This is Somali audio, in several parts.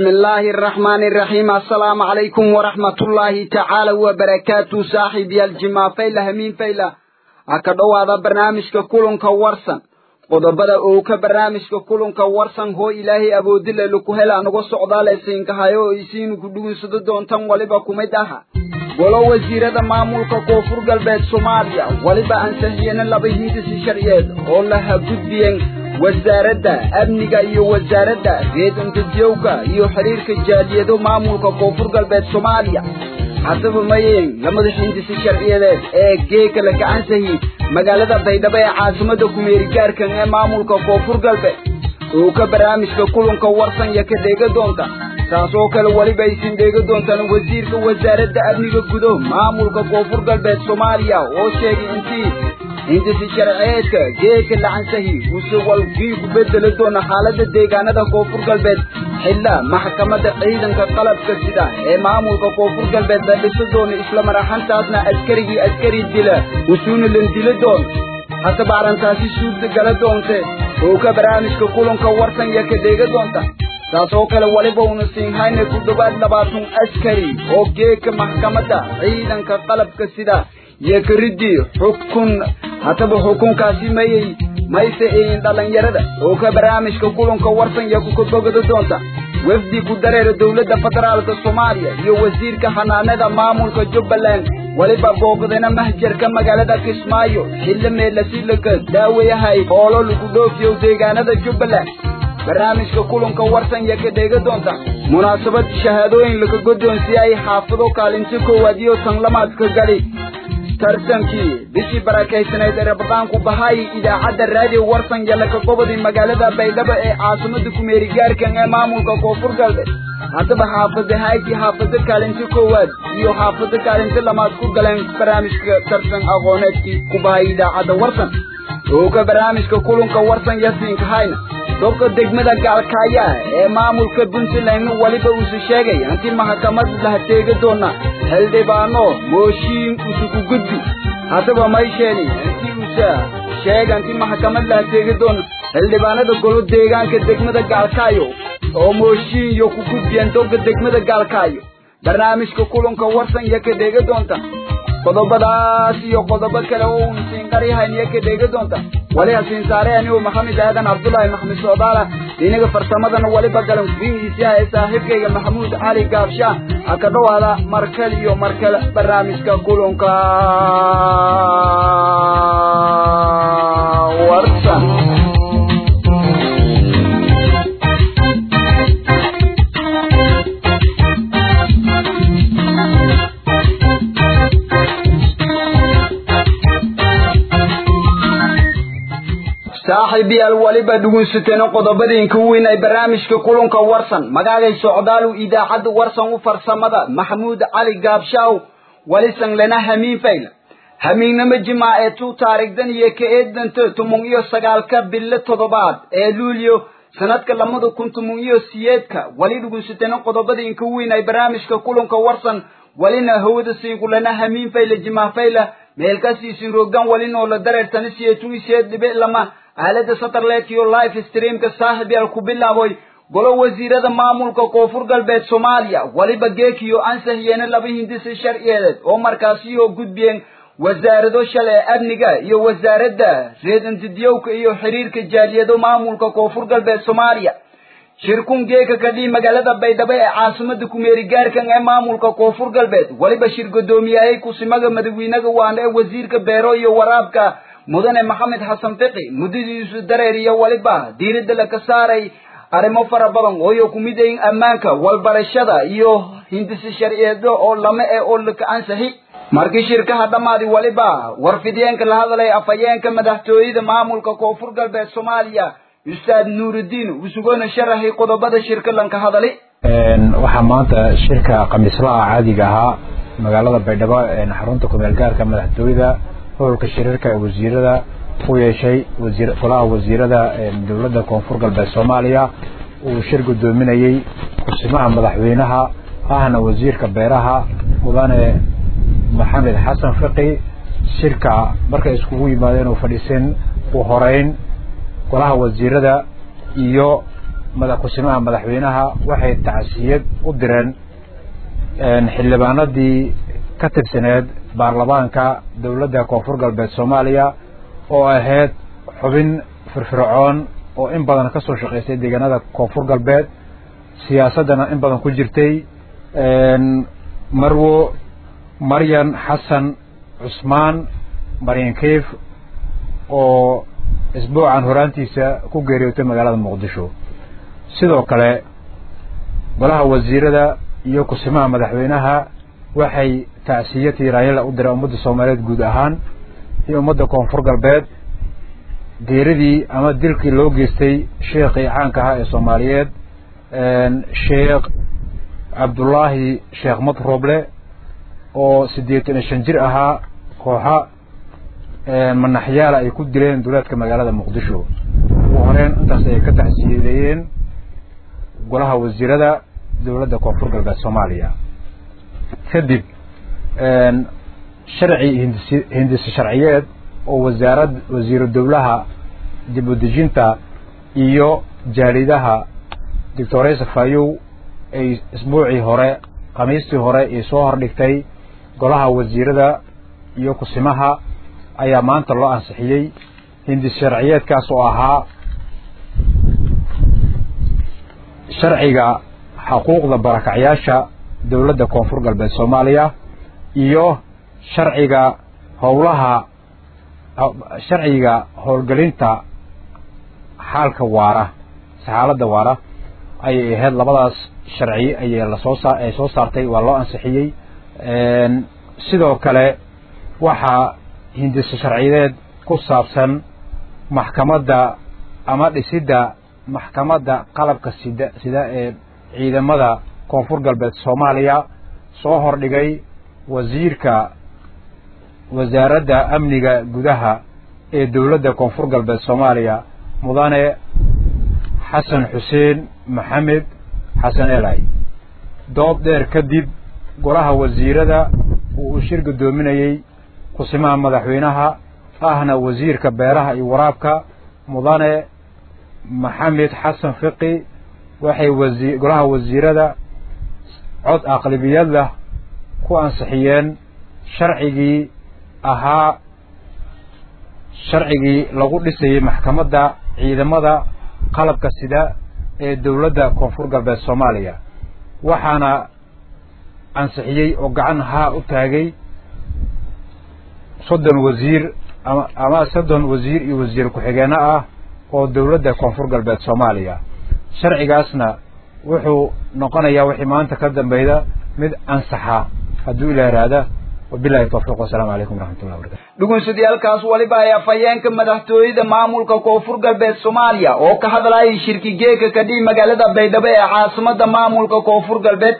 بسم الله الرحمن الرحيم السلام عليكم ورحمة الله تعالى وبركاته صاحب الجماع فيلا همين فيلا أكدو هذا برنامج كلن كورسن qodobada uu ka barnaamijka kulanka warsan hoo ilaahay awoodile laku hela nagu socdaal isiinkahayo oo isiinu ku dhugunsado doontan waliba kumid aha golo wasiirada maamulka koonfur galbeed soomaaliya waliba ansixiyena laba hindisi sharciyeed oo laha gudbiyeen wasaaradda amniga iyo wasaaradda reedantadiyowka iyo xiriirka jaaliyado maamulka koonfur galbeed soomaaliya haddaba mayeen lamada hindisi sharciyadeed ee geeka la gacansahi magaalada baydhabo ee caasimada kumeerigaarkan ee maamulka koonfur galbeed oo ka barnaamijka kulanka warsan ya ka dheega doonta taasoo kale weliba aysin dheega doontaan wasiirka wasaaradda amniga gudo maamulka koonfur galbeed soomaaliya oo sheegay intii hindisi sharciyeedka geeka lacansahi use walkii ku bedeli doona xaalada deegaanada koonfur galbeed xilla maxkamadda ciidanka qalabka sida ee maamulka koonfur galbeed la dhisa doona islamar ahaantaasna askarigii askari dila usuuna lan dili doona haddaba arrintaasi suurta gala doonte oo ka barnaamijka kulanka warsan ya ka dheega doonta taasoo kale waliba una siinhayna ku dhowaad labaatan askari oo geeka maxkamadda ciidanka qalabka sida iyo karidii xukun haddaba xukunkaasi mayay mayse eeyin dhallinyarada oo ka barnaamijka kulanka warsan ya kukabogada doonta wafdi ku dareera dowladda federaalka soomaaliya iyo wasiirka xanaanada maamulka jubbaland weliba booqdana mahjarka magaalada kismaayo xilli meelasilaka daawayahay hoolo lagu dhoofiyo deegaanada jubbaland barnaamijka kulanka warsan ya ka dheega doonta munaasabad shahaadooyin laka guddoonsiiyay xaafado kaalinti koowaad iyo tan lamaadka gali tartankii bishii barakaysanayd ee rabadaanku bahay idaacadda raadiyo warsan yalaka gobodii magaalada baydhabo ee caasimada kumeerigaarkan ee maamulka koonfur galbeed haddaba xaafada hayti xaafado kaalinti koowaad iyo xaafado kaalinti lamaad ku galeen barnaamijka tartan aqooneedkii ku bahay idaacadda warsan oo ka barnaamijka kulanka warsan yasiinka hayna dobka degmada gaalkaaya ee maamulka puntland waliba uuse sheegay hanti maxkamad laha teega doona xildhibaano mooshiin usuku gudbi haddaba maysheeni hanti usa sheega hanti maxkamad laha teega doona xildhibaanada golo deegaanka degmada gaalkaayo oo mooshiin iyo ku gudbiyeen dobka degmada gaalkaayo barnaamijka kulanka warsan iyo ka dheega doonta qodobadaas iyo qodobo kale oo uun siinqarihayn iyo ka dheega doonta wali hasiin saare anigu maxamed aadan cabdullaahi maxamed soodaala inaga farsamadana waliba galan kufihiisiha ee saaxiibkayga maxamuud cali gaabsha ha ka dhowaada markale iyo markale barnaamijka kulanka warsan saaxiibayaal waliba dhugunsateen qodobadiinka weyn ay barnaamijka kulanka warsan magaagay socdaalu idaacadda warsan u farsamada maxamuud cali gaabshaaw walisan lana hamiin fayla hamiinnama jimaaceetu taarigdan iyo ka eedanta tumon iyo sagaalka bilo toddobaad ee luulyo sanadka lamada kun tumon iyo siyeedka wali dhugunsateen qodobadiinka weyn ay barnaamijka kulanka warsan walina hawada siingu lana hamiin fayla jimaa fayla meelkasiisin roogdan walinoo la dareertani siyeetun isiyeed dhibic lama aalada satellite iyo live streamka saaxib yaal ku bilaaboy golo wasiirada maamulka koonfur galbeed soomaaliya waliba geekiyo ansaxiyeena laba hindisi sharciyeed oo markaasiyoo gudbiyeen wasaarado shalay amniga iyo wasaaradda reedantidiyowka iyo xiriirka jaaliyado maamulka koonfur galbeed soomaaliya shirkun geeka kadhii magaalada baydhabo ee caasimada kumeerigaarkan ee maamulka koonfur galbeed waliba shir gudoomiyahey kusimaga madaxweynaga waana ee wasiirka beero iyo waraabka mudane maxamed xasan fiqi muddadiisu dareer iyo waliba diiradda laka saaray arrimo fara badan ooyo ku mid ayin ammaanka walbarashada iyo hindisi sharciyeedo oo lama e oo laka ansaxi markii shirkaha dhammaadi waliba warfideenka la hadlay afhayeenka madaxtooyada maamulka koonfur galbeed soomaaliya ustaad nuurudiin usugona sharaxay qodobada shirka lanka hadali waxaa maanta shirka khamiislaha caadiga ahaa magaalada baydhabo xarunta kumeel gaarka madaxtooyada hololka shirarka ee wasiirada u yeeshay wasiir golaha wasiirada dowladda koonfur galbeed soomaaliya uu shir gudoominayey kusimaha madaxweynaha ahna wasiirka beeraha mudane maxamed xasan fiqi shirka markay iskugu yimaadeen oo fadhiiseen u horeyn golaha wasiirada iyo madaxkusimaha madaxweynaha waxay tacsiyad u direen xildhibaanadii ka tirsaneed baarlamaanka dowladda koonfur galbeed soomaaliya oo ahayd xubin firfircoon oo in badan ka soo shaqaysay deegaanada koonfur galbeed siyaasaddana in badan ku jirtay marwo maryan xasan cusmaan maryan kayf oo isbuucan horaantiisa ku geeriyootay magaalada muqdisho sidoo kale golaha wasiirada iyo kusimaha madaxweynaha waxay tacsiya tiiraanyala u direen ummadda soomaaliyeed guud ahaan iyo ummadda koonfur galbeed geeridii ama dilkii loo geystay sheekhii caanka ahaa ee soomaaliyeed sheekh cabdullaahi sheekh madroble oo siddeetan iyo shan jir ahaa kooxa manaxyaala ay ku dileen duleedka magaalada muqdisho ugu horeen intaas ay ka taxsiileeyeen golaha wasiirada dowladda koonfur galbeed soomaaliya kadib sharci hindisi hindisi sharciyeed oo wasaarad wasiiru dowlaha dib u dejinta iyo jaalidaha doctoresa fayow ay isbuucii hore khamiistii hore ay soo hordhigtay golaha wasiirada iyo kusimaha ayaa maanta loo ansixiyey hindis sharciyeedkaas oo ahaa sharciga xuquuqda barakacyaasha dowladda koonfur galbeed soomaaliya iyo sharciga howlaha sharciga howlgelinta xaalka waara saxaaladda waara ayay ahayd labadaas sharci ayay lasoo saa ay soo saartay waa loo ansixiyey sidoo kale waxaa hindisa sharciyeed ku saabsan maxkamadda ama dhisidda maxkamadda qalabka sida sida ee ciidamada koonfur galbeed soomaaliya soo hordhigay wasiirka wasaaradda amniga gudaha ee dowladda koonfur galbeed soomaaliya mudane xasan xuseen maxamed xasan elay doob dheer kadib golaha wasiirada uu u shir guddoominayey kusimaha madaxweynaha ahna wasiirka beeraha iyo waraabka mudane maxamed xasan fiqi waxay wasi golaha wasiirada cod aqlabiyada ku ansixiyeen sharcigii ahaa sharcigii lagu dhisayey maxkamadda ciidamada qalabka sida ee dowladda koonfur galbeed soomaaliya waxaana ansixiyey oo gacan haa u taagay soddon wasiir ama ama soddon wasiir iyo wasiir ku-xigeenno ah oo dowladda koonfur galbeed soomaaliya sharcigaasna wuxuu noqonayaa wixii maanta ka dambeyda mid ansaxa hadduu ilaa iraada wabilahi tawfiiq wasalaamu calaykum waraxmatullahi wabarakatu dhugunsadiyaalkaas waliba ay afhayeenka madaxtooyada maamulka koonfur galbeed soomaaliya oo ka hadlayay shirki geeka kadhii magaalada baydhabo ee caasimada maamulka koonfur galbeed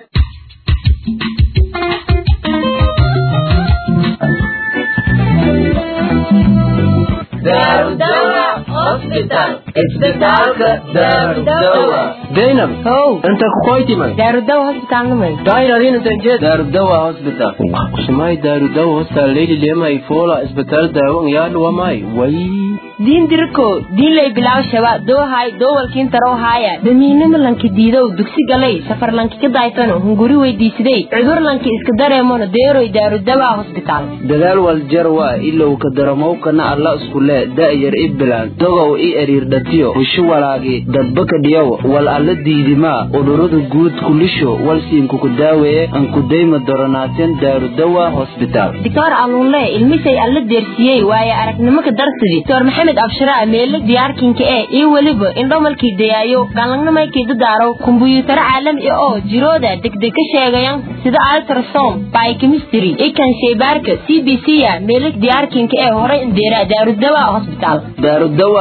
zainab how inta kukoytimay daarudawa hospitalnimay dairadinantanjed darudawa hospital kusimay darudawa hospital leyli lema ifola isbital daawan yaadhuwamay way diin diriko diinlay bilaw shaba doohay doowalkiin taro haaya damiinimo lanki diidow dugsi galay safar lanki ka daaytano hunguri weydiisidey cudur lanki iska dareemono deeroy daarudawa hosbitaal dadaal waljarwa ilow ka daramowkana alla iskule da'yar i bilaan dogow i eriirdhatiyo hushu walaagi dadbaka dhiyow wal alla diidimaa udhurada guud kulisho walsiinkuku daaweeye ankudayma doronaateen daarudawa hosbitaal doctor aluunle ilmisay alla deersiyey waaye aragnimo ka darsidi doctor maxamed abshiraa meele diyaarkinka ee iyo weliba indhomalkii dayaayo galangnamaykii dadaaro kumbuyuutaro caalami ah oo jirooda degdeg ka sheegayan sida altrasom biochemistry ikan sheybaarka c b c ya meele diyaarkinka ee horay indeera daarudawa hosbitaal daarudawa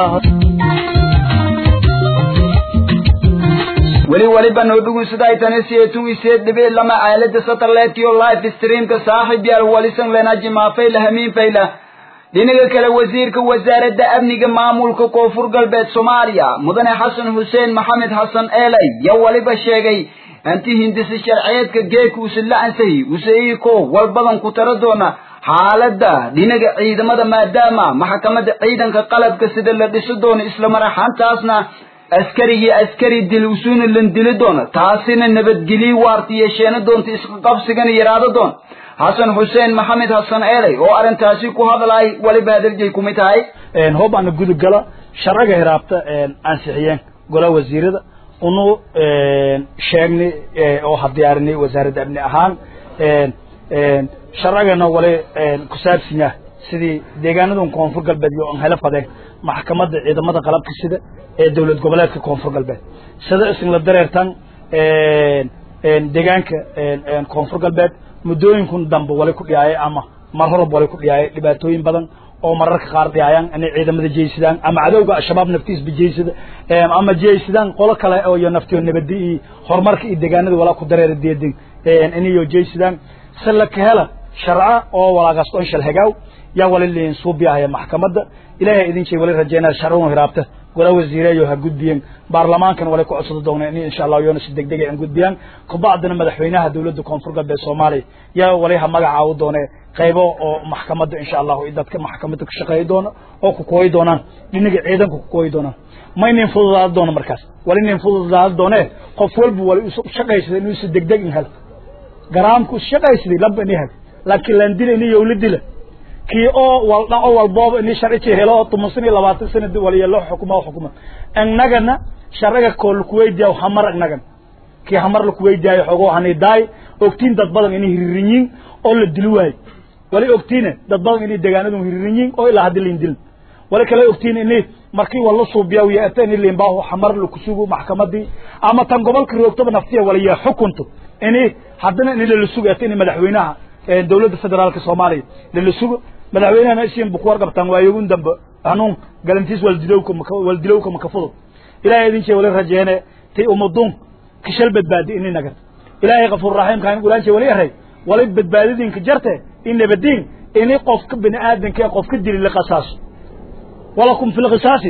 weli waliba noo dhugunsaday tani seetun iseed dhibic lama aalada satellite iyo live streamka saaxiib yaal walisan lenaji maafayla hamiin fayla dhinaga kale wasiirka wasaaradda amniga maamulka koonfur galbeed soomaaliya mudane xasan xuseen maxamed xasan eelay yaa waliba sheegay anti hindisi sharciyeedka geeka usila ansahi usaiko wal badan ku tara doona xaaladda dhinaga ciidamada maadaama maxkamadda ciidanka qalabka sida la dhisi doono isla maraxantaasna askarigii askari dil usuuna lan dili doona taasina nabadgelyi waarta yeesheena doonta isqaqabsigana yaraado doon xasan xuseen maxamed xasan eeley oo arrintaasi ku hadlaay waliba hadaljay kumid tahay hoob aana gudub gala sharciga hiraabta ansixiyeen golaha wasiirada unu sheegnay oo hadiyaarinay wasaaradda amni ahaan sharcigana wali ku saabsan yahay sidii deegaanadan koonfur galbeed iyo aan hela fadeen maxkamadda ciidamada qalabka sida ee dowlad goboleedka koonfur galbeed sida isla dareertan deegaanka koonfur galbeed muddooyinkun dambe wali ku dhiyaayay ama mar horab wali ku dhiyaayay dhibaatooyin badan oo mararka qaar dhiyaayaan inay ciidamada jeysadaan ama cadowga al-shabaab naftiisba jeysada ama jeysadaan qolo kale oo iyo naftiyo nabadi iyo horumarka iyo deegaanada walaa ku dareera deedin inayo jeysadaan se la ka hela sharca oo walaagaas on shal hagaaw yaa wali liin suubiahaya maxkamadda ilaahay idin jey wali rajeynaya sharcun hiraabta golaa wasiireeyo ha gudbiyeen baarlamaankan wali ku codsado doona in insha allah yoona si degdeg an gudbiyaan kabacdina madaxweynaha dowladda koonfur galbeed soomaaliya yaa wali ha magacaawo doone qaybo oo maxkamadda insha allahu dadka maxkamadda ka shaqeeyi doono oo ku kooyi doonaan dhinaga ciidanka ku kooyi doonaan ma inin fududaada doono markaas wali inin fududaada doone qof walba wali isu shaqaysada inuu si degdeg in helo garaamku shaqaysaday laba ini helo laakiin laan dila ini yowla dila kii oo wal dhaco walbooba ini sharci helo oo toban iyo labaatan sana waliya loo xukuma xukuma annagana sharciga koo lakuweydiya hamar annagan kii hamar lakuweydiyayo xogoo hanidaay ogtiin dad badan inay hiririnyiin oo la dili waayo wali ogtiine dad badan inay degaanadu hiririnyiin oo ilaa haddi lain dilin wali kale ogtiin inay markii wala suubiya yeeta in limbaahu xamar lakusugu maxkamadii ama tan gobolka roogtaba naftiya waliya xukunto inay haddana in lala sugo eeta in madaxweynaha dowladda federaalka soomaaliya lala sugo madaxweynahana isiin bu ku warqabtaan waayogun dambe hanuun galantiis waldilowka maka waldilowka maka fudud ilaahay idin jee wali rajeene ti umadun kishal badbaadi ini nagan ilaahay kafuur raxiimka in ulaan jee wali eray wali badbaadidinka jarte in nabadiin ini qofka bini aadanka ee qofka dili la qasaaso walakum fi lqisaasi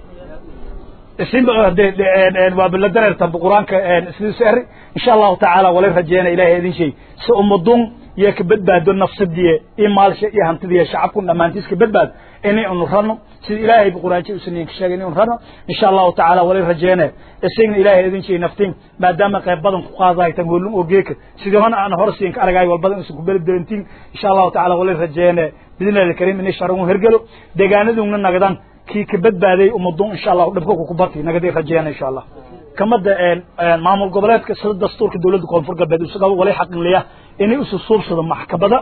isin waa bila dareertanba qur-aanka sidiisu eri insha allahu tacaala wali rajeena ilaahay idin shay si umadun iyo ka badbaado nafsadiye iyo maalsha iyo hantidiya shacabkun dhammaantiis ka badbaado inay unu rano sida ilaahay ba quraanji usaniin ka sheegay inay unu rano insha allahu tacaala wali rajeene isagna ilaahay idin shay naftiin maadaama qayb badan ku qaadahay tan hoolun oo geeka sidii hona aan hor siin ka aragay wal badan isu ku beledbelentiin insha allahu tacaala wali rajeene bidnillahi alkariim inay sharun hergelo deegaanaduna nagadan kii ka badbaaday umadun insha allahu dhibka ku barti nagaday rajeene insha allah kamada maamul goboleedka sida dastuurka dowladda koonfur galbeed isaga wali xaqinliya inay isu suubsado maxkamada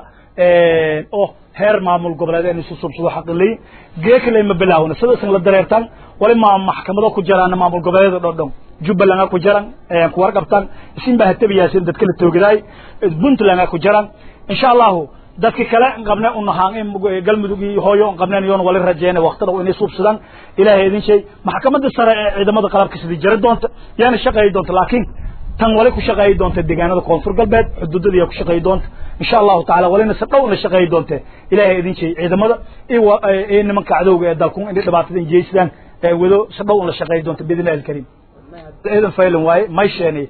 oo heer maamul goboleed inay isu suubsado xaqinliya geekale ma bilaawna sida isan la dareertaan wali ma maxkamado ku jiraan maamul goboleed oo dhan jubbaland ku jiraan ku warqabtaan isin baa hatabiyaaseen dadka la toogadaay puntland ku jiraan insha allahu dadki kale qabne unahaan in galmudug iyo hooyo qabneen yoon wali rajeene waqti dhow inay suubsadaan ilaahay idin shay maxkamadda sare ee ciidamada qalabka sidii jari doonta yaana shaqeeyi doonta laakiin tan wali ku shaqeeyi doonta deegaanada koonfur galbeed xuduudada yaa ku shaqeeyi doonta insha allahu tacala walina si dhowna shaqeeyi doonte ilaahay idin shay ciidamada iyo nimanka cadowga ee dalkun inay dhibaatada injeysadaan wado si dhow la shaqeeyi doonta biidnillahi alkariim ciidan faylan waaye may sheenay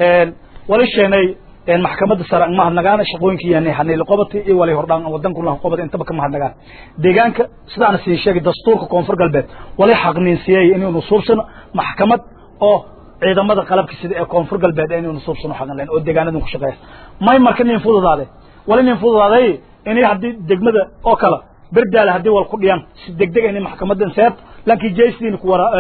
wali sheenay maxkamadda sare ma hadnagaan shaqooyinkii yani hanayla qobati iyo wali hordhaan wadanku la qobad intaba kama hadnagaan deegaanka sidaana sii sheegay dastuurka koonfur galbeed wali xaqniinsiyay inuu suubsano maxkamad oo ciidamada qalabka sida ee koonfur galbeed inuu suubsano xaqan leen oo deegaanadan ku shaqeeya may marka nin fududaade wali nin fududaaday inay haddii degmada oo kale berdaale haddii wal ku dhiyaan si degdeg inay maxkamadan seet laakiin jaysiin ku wara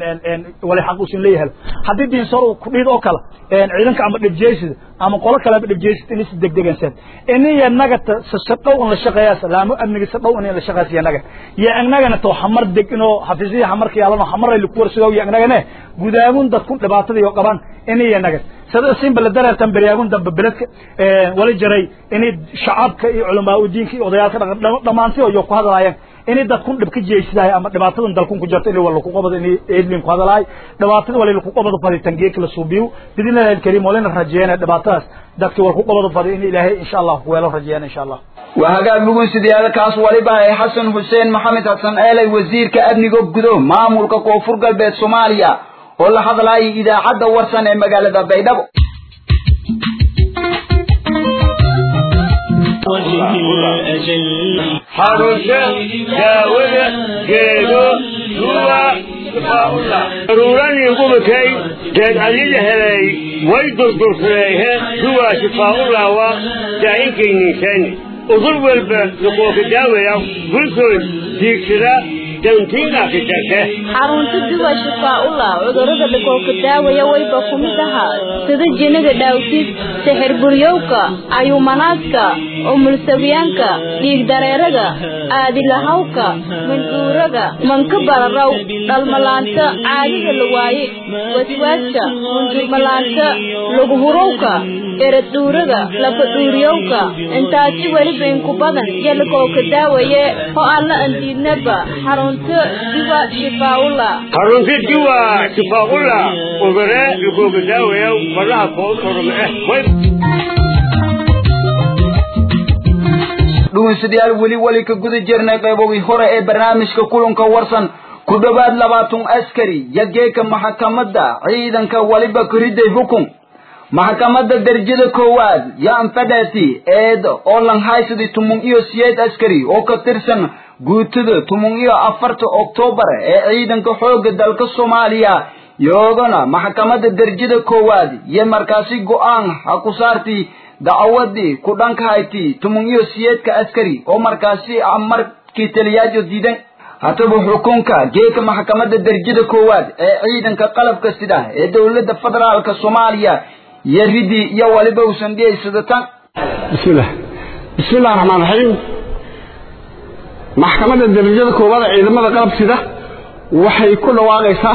wali xaq usin leeyahay haddii diin sor ku dhiid oo kale ciidanka ama dhib jeysida ama qolo kale dhib jeysid inay si degdegan seet inay naga sadhow in la shaqeeyaa salaamo amniga sadhow in la shaqeeyaa naga ya annagana to xamar deg inoo xafiisiya xamarka yaalano xamar ay ku warsigo ya annagana gudaagun dadku dhibaatada iyo qabaan inay naga sida siin bal dareertan bariyaagun dambe beledka wali jaray inay shacabka iyo culamaa u diinka iyo odayaalka dhamaantii oo ku hadlaayeen inay dadkun dhib ka jeeysidaay ama dhibaatadan dalkun ku jirta inay wala ku qabado inay eedlin ku hadlaay dhibaatada wala ku qabado faditan geek la suubiyo bidinallahi alkariim walina rajeeyana dhibaatadaas dadka wala ku qabado fadi in ilaahay insha Allah ku weelo rajeeyana insha Allah waa hagaag lugun sideeda kaas waliba ay xasan xuseen maxamed xasan eelay wasiirka amniga gudo maamulka koonfur galbeed soomaaliya oo la hadlaayay idaacadda warsan ee magaalada baydhabo xarusha daawada geedo duwa daruuranii gubakay deed adida helay way durdursadeehe duwaa shifaa'ulaawa daa'inkaynniisani udur walba duqooka daawaya gulkood diigsada xarunta duwa shifaa-ula cudurada dhakooka daawaya wayba ku mid ahaa sida jinada dhaawtid sixir buryowka ayuumanaadka umulsawiyaanka dhiig dareeraga aadilahawka mandhuuraga manka bararaw dhalmalaanta caadida la waaye waswaaska mundurmalaanta laguhurowka eradhuuraga lafadhuuriyowka intaasi weliba inku badan iyo lakooka daawaye oo aan la andiidnaba xarunta diwa shifaa'ula xarunta diwa shifaa'ula udare lakooka daawaya faraha kood orome eh dhugeystayaal weli weli ka guda jirnay qaybogii hore ee barnaamijka kulanka warsan ku dhowaad labaatan askari yageeka maxkamadda ciidanka waliba kuriday xukun maxkamadda darajada koowaad yaan fadhaati eed oo lanhaysadi tumun iyo siyeed askari oo ka tirsan guutada tumun iyo afarta oktoobar ee ciidanka xoogga dalka soomaaliya yoogana maxkamadda darajada koowaad iyo markaasi go-aan ha ku saartii dacwadii ku dhankahayti tumun iyo siyeedka askari oo markaasi markii taliyaajo diidan hataba xukunka geeka maxkamadda darajada koowaad ee ciidanka qalabka sida ee dowladda federaalka soomaaliya iyo ridii iyo waliba usan dhiyaysadatan bismillah bismillahi raxmaan raxiim maxkamadda darajada koowaad ee ciidamada qalab sida waxay ku dhawaaqaysaa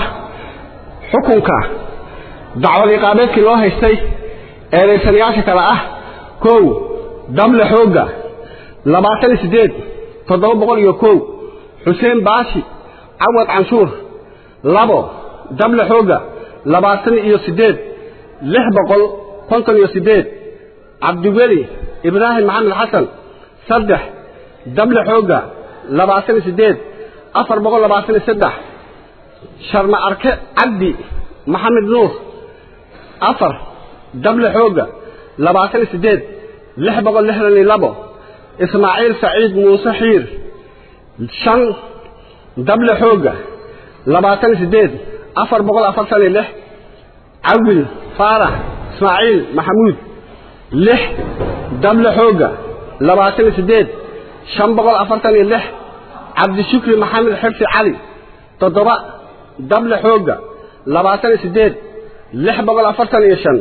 xukunka dacwad iqaabeedkii loo haystay eedaysanayaasha kale ah kow dable xoogga labaatan iyo siddeed toddoba boqol iyo kow xuseen baashi cawad canshuur labo dable xoogga labaatan iyo siddeed lix boqol konton iyo siddeed cabdiweli ibraahim maxamed xasan saddex dable xoogga labaatan iyo siddeed afar boqol labaatan iyo saddex sharma arke cabdi maxamed nuur afar dable xoogga labaatan iyo siddeed lix boqol lixdan iyo labo ismaaciil saciid muuse xiir shan dable xoogga labaatan iyo siddeed afar boqol afartan iyo lix cawil faarax ismaaciil maxamuud lix dable xoogga labaatan iyo siddeed shan boqol afartan iyo lix cabdishukri maxamed xirsi cali toddoba dable xoogga labaatan iyo siddeed lix boqol afartan iyo shan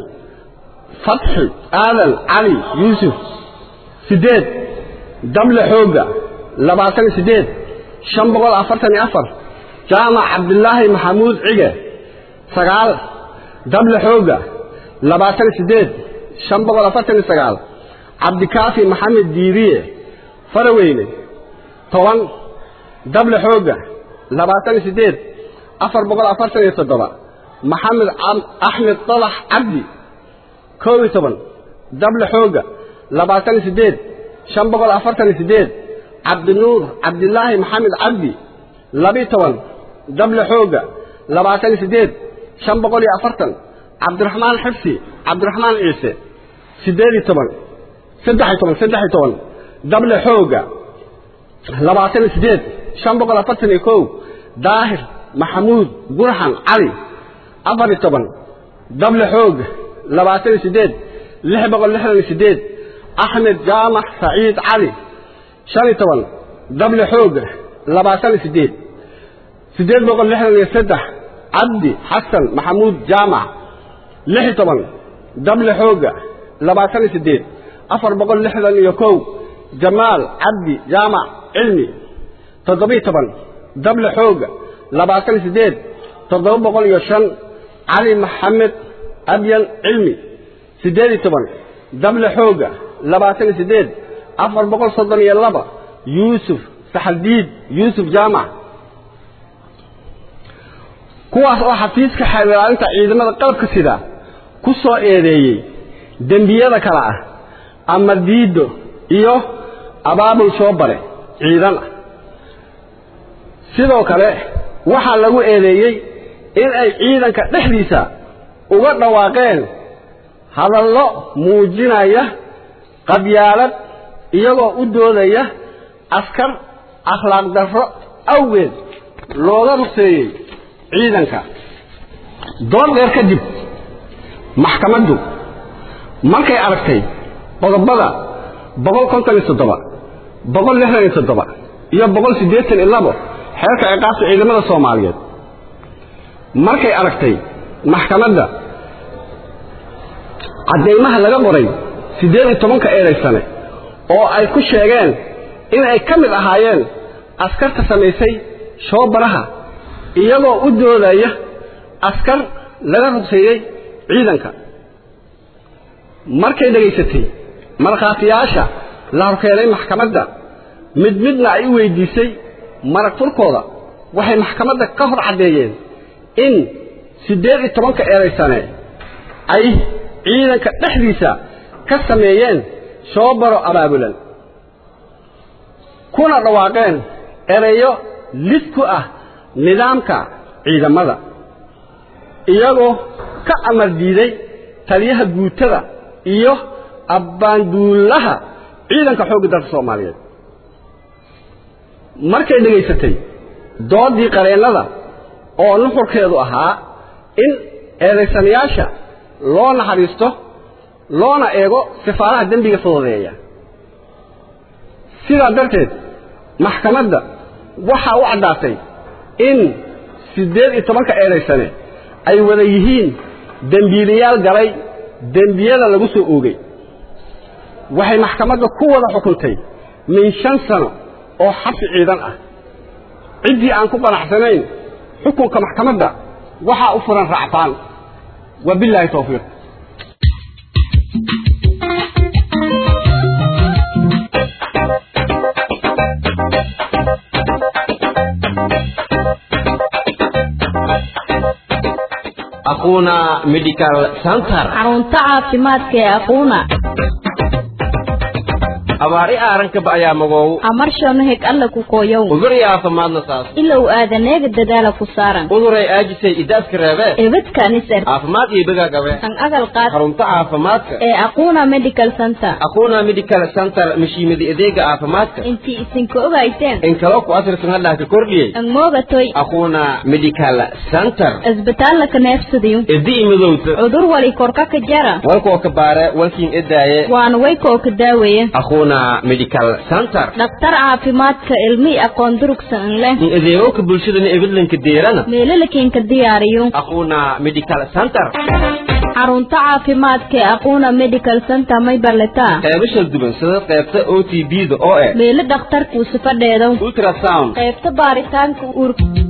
fatxi aadan cali yuusuf siddeed dable xoogga labaatan iyo siddeed shan boqol afartan iyo afar jaamac cabdilaahi maxamuud cige sagaal dable xoogga labaatan iyo siddeed shan boqol afartan iyo sagaal cabdikaafi maxamed diiriye faraweyne toban dable xoogga labaatan iyo siddeed afar boqol afartan iyo toddoba maxamed axmed dalax cabdi kow iyo toban dable xoogga labaatan iyo siddeed shan boqol afartan iyo siddeed cabdinuur cabdilaahi maxamed cabdi labiyo toban dable xoogga labaatan iyo siddeed shan boqol iyo afartan cabdiraxmaan xifsi cabdiraxmaan ciise siddeed iyo toban saddex iyo toban saddex iyo toban dable xoogga labaatan iyo siddeed shan boqol afartan iyo kow daahir maxamuud gurxan cali afar iyo toban dable xoogga labaatan iyo siddeed lix boqol lixdan iyo siddeed axmed jaamac saciid cali shan iyo toban dable xoogga labaatan iyo siddeed siddeed boqol lixdan iyo saddex cabdi xasan maxamuud jaamac lix iyo toban dable xoogga labaatan iyo siddeed afar boqol lixdan iyo kow jamaal cabdi jaamac cilmi toddobiyo toban dable xoogga labaatan iyo siddeed toddoba boqol iyo shan cali maxamed abyan cilmi siddeed iyo toban dable xoogga labaatan iyo siddeed afar boqol soddon iyo laba yuusuf saxaldiid yuusuf jaamac kuwaas oo xafiiska xeelilaalinta ciidamada qalabka sida ku soo eedeeyey dembiyada kale ah ama diiddo iyo abaabul soo bare ciidan ah sidoo kale waxaa lagu eedeeyey in ay ciidanka dhexdiisa uga dhawaaqeen hadallo muujinaya qabyaalad iyagoo u doodaya askar akhlaaq darro awgeed looga ruseeyey ciidanka dood dheer kadib maxkamaddu markay aragtay qodobada boqol konton iyo toddoba boqol lixdan iyo toddoba iyo boqol siddeetan iyo labo xeerka ciqaabta ciidamada soomaaliyeed markay aragtay maxkamadda caddaymaha laga qoray siddeed iyo tobanka eedaysane oo ay ku sheegeen in ay ka mid ahaayeen askarta samaysay shoobaraha iyagoo u doodaya askar laga rugseeyey ciidanka markay dhegaysatay markhaatiyaasha la horkeenay maxkamadda mid midna ay u weydiisay marag furkooda waxay maxkamadda ka hor caddeeyeen in siddeed iyo tobanka eedaysane ay ciidanka dhexdiisa ka sameeyeen shoobaro abaabulan kuna dhawaaqeen ereyo lid ku ah nidaamka ciidamada iyagoo ka amar diiday taliyaha guutada iyo abbaanduulaha ciidanka xoogga dalka soomaaliyeed markay dhegaysatay doodii qareennada oo nuxurkeedu ahaa in eedaysanayaasha loo naxariisto loona eego sifaaraha dembiga fududeeya sidaa darteed maxkamadda waxaa u caddaatay in siddeed iyo tobanka eedaysane ay wada yihiin dembiilayaal galay dembiyada lagu soo oogay waxay maxkamadda ku wada xukuntay min shan sano oo xabsi ciidan ah ciddii aan ku qanacsanayn xukunka maxkamadda waxaa u furan racfaan wabilaahi tawfiiq aquna medical center xarunta caafimaadka ee aquuna abaari aaranka ayaa magoow amarshano heg alla ku koyow udur yaafamadna saas ilow aadaneega dadaala ku saaran uduray aajisay idaaska reebee ebadkanisar caafimaad iyo begaa gabe kan agal qaad xarunta caafimaadka ee aquuna medical center aquna medical center mashiimada adeega caafimaadka intii isinka ogayteen in kalo ku asirsan hadhaa ka kordhiyey an moogatoy aquna medical center isbitaalla ka neefsadayo idi imidowta cudur wali korka ka jara walkoo ka baare walkiin edaaye waana waykoo ka daaweeye aquna medical center dhakhtar caafimaadka ilmi aqoon durugsan leh in adeegowka bulshadana ebidlanka deerana meelalakiinka diyaariyo aquna medical center xarunta caafimaadka ee aquuna medical center may barletaa qeybo shal duwan sida qeybta o t b da oo eh meelo dhakhtarkuu sifadheedo ultrasound qaybta baaritaanka uur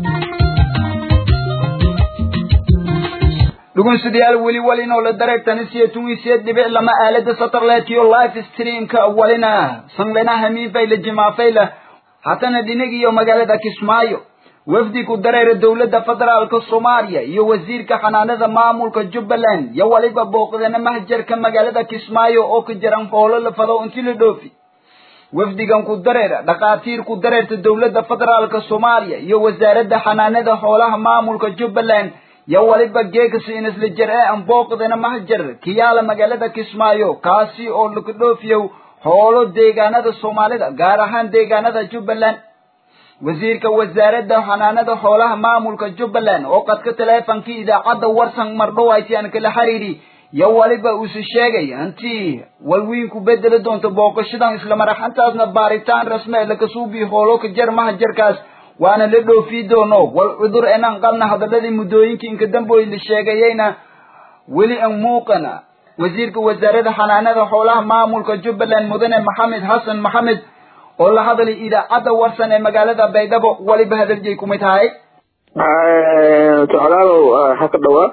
dhegeystayaal weli walinoo la dareegtani siyo tunisiya dhibic lama aalada satellite iyo live streamka walina sanglena hamiinfayla jimaafayla hatana dhinagiyo magaalada kismaayo wafdi ku dareera dowladda federaalka soomaaliya iyo wasiirka xanaanada maamulka jubbaland iyo waliba booqdana mahjarka magaalada kismaayo oo ka jiran hoolo la fado intii la dhoofi wafdigan ku dareera dhakhaatiir ku dareerta dowladda federaalka soomaaliya iyo wasaaradda xanaanada xoolaha maamulka jubbaland yo waliba geegasi inisla jer ee aan booqdana mahjar kiyaala magaalada kismaayo kaasi oo laga dhoofiyow hoolo deegaanada soomaalida gaar ahaan deegaanada jubbaland wasiirka wasaaradda xanaanada xoolaha maamulka jubbaland oo qadka taleefonkii idaacadda warsan mardhowayti aan kala xiriiri yo waliba uuse sheegay hantii walwiinku bedeli doonto booqashadan islamaraxantaasna baaritaan rasme lakasuubi hoolo ka jar mahajarkaas waana la dhoofii doono wal cudur enaan qabna hadaladii muddooyinkii inka damboy la sheegayeyna weli an muuqana wasiirka wasaaradda xanaanada xoolaha maamulka jubbaland mudane maxamed xasan maxamed oo la hadlay idaacadda warsan ee magaalada baydhabo waliba hadaljeey kumid tahay socdaalow ha ka dhawaa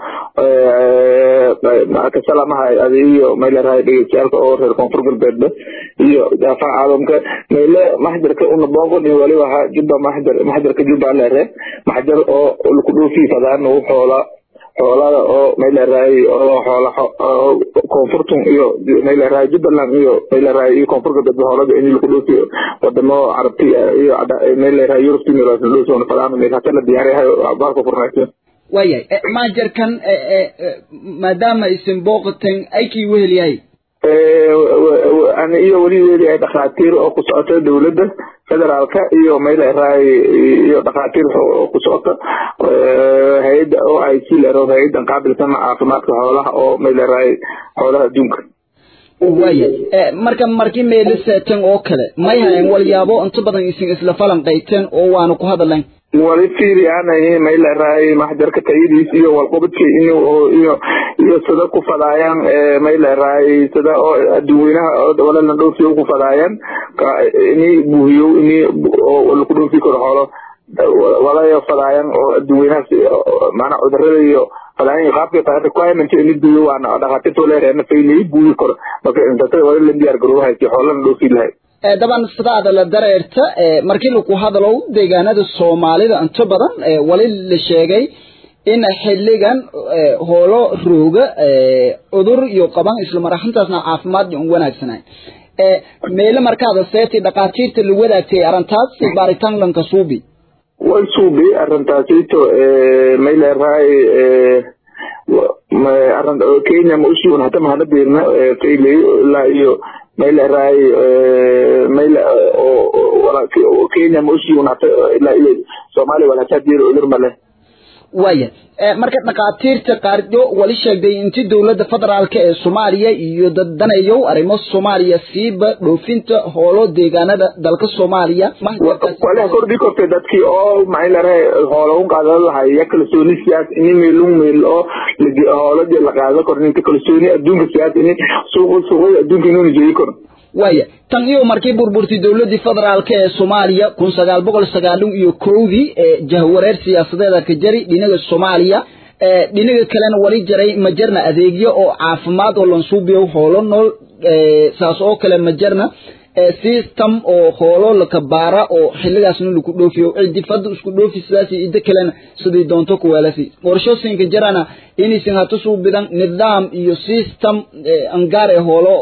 kasalamaha adiyo mayleerahay dhegeystayaalka oo reer koonfur galbeedba iyo daafaha caalamka meyle maxjarka una booqon iyo waliba ha jubba maxjar maxjarka jubba leere maxjar oo laku dhoofi fadaan u xoola xoolada oo mayleerahay oo xoola koonfurtun iyo mayleerahay jubbaland iyo mayleerahay iyo koonfur galbeed xoolada in laku dhoofi wadamo carabti iyo mayleerahay yurubti meeloosi fadaan meelhata la diyaariyahay baalka furnaysa waayahay maajarkan maadaama isin booqateen aykii wehelyahay iyo weli weeliyahay dhakhaatiir oo ku socota dowladda federaalka iyo mayla raay iyo dhakhaatiir ku socota hay-adda o i c lero hay-adan qaabilsan caafimaadka xoolaha oo mayla raay xoolaha adduunka waya marka markii meeliseeten oo kale may hayan walyaabo inta badan isin isla falanqayteen oo waanu ku hadalayn wali fiiri aanay mayla raay maxjarka tayadiis iyo walqobadka iyo iyo iyo sida ku fadaayaan mayla raay sida oo adduweynaha walalan dhoofiyo ku fadaayaan ini buuhiyo ini oo laku dhoofi karo xoolo walayo fadaayaan oo adduweynahaas maanaa cudurada iyo fadaayan qaabka tahay requirement ini buuyo waana dhakhaatiirta leereena faylay buuyi karo marka inta wali la diyaar garoobahay si xoolana dhoofi lahay daban sidaada la dareerta markii laku hadalow deegaanada soomaalida inta badan wali la sheegay in xiligan hoolo rooga cudur iyo qaban isla maraxintaasna caafimaad un wanaagsanayn meele markaada seeti dhakhaatiirta la wadaagtay arrintaas baaritaan lanka suubi way suubi arrintaasito mayleerahay kenya ma usuun hata mahana beerna faylay ilaa iyo mayleerahay mayl kenya ma usuun hata ilaa iyo soomaaliya walhataa diir cudur male waya marka dhakhaatiirta qaardo wali sheegday inti dowladda federaalka ee soomaaliya iyo dadanayow arrimo soomaaliya siiba dhoofinta hoolo deegaanada dalka soomaaliya waliha kordhi kortay dadkii oo maxay larahay hoolo un qaadada lahay ya kalsooni siyaas ini meelun meel oo hooladi la qaado kor ninka kalsooni adduunka siyaas ini suuq suuqada adduunka inuuna jeedi karo waya tan iyo markii burburtay dowladii federaalka ee soomaaliya kun sagaal boqol sagaalun iyo kowdii jahwareer siyaasadeeda ka jari dhinaga soomaaliya dhinaga kalena wali jaray ma jarna adeegyo oo caafimaad oo lansuubiyo hoolo nool saas oo kale ma jarna system oo hoolo lakabaara oo xiligaasna laku dhoofiyo ciddi fadda isku dhoofi sidaas idda kalena sidii doonto kuweelasi qorshooyinka jarana inaysan hata suubidan nidaam iyo system angaar ee hoolo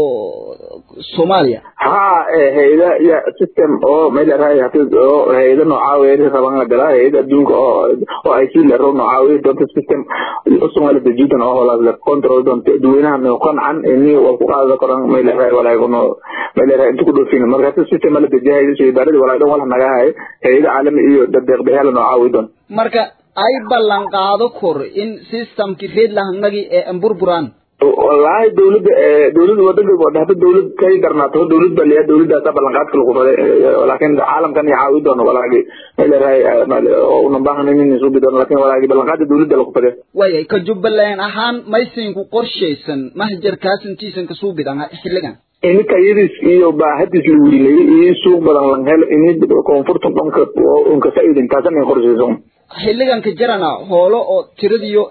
soomaaliya ha hayada ya system oo mayleerahay oo hayada noocaaweya raban la galaa hayada adduunka oo oo ay sii lero noocaaweya doonta system usumala dajidan oo hoolaas le control doonta dadweynaha no qancan ini waa ku qaadada koran mayleerahay walaagono mayleerahay inta ku dhoofin markaas system la dajahay shaybaarada walaa dhan wala nagahay hayada caalami iyo dadeeqdayaala noocaaweya doon marka ay ballan qaado kor in systemki reed lahanagi ee amburburaan wallaahi dawladda dawladda wadanka wadahda dawlad kay darnaato dawlad baa leeyahay dawladdaasa ballanqaadka lagu faday laakiin caalamkan iyo caawi doono walaagi mayleerahay una baahan in suubi doono laakiin walaagi ballanqaada dawladda lagu faday waya ka jubbaland ahaan maysinku qorshaysan mahjarkaas intiisan ka suubidan xilligan ini tayadiis iyo baahadiis la wiilayay iyo suuq badan lan helo ini koonfurta dhanka unka faa'iidin taasan ay qorshaysan xilligan ka jarana hoolo oo tiradiyo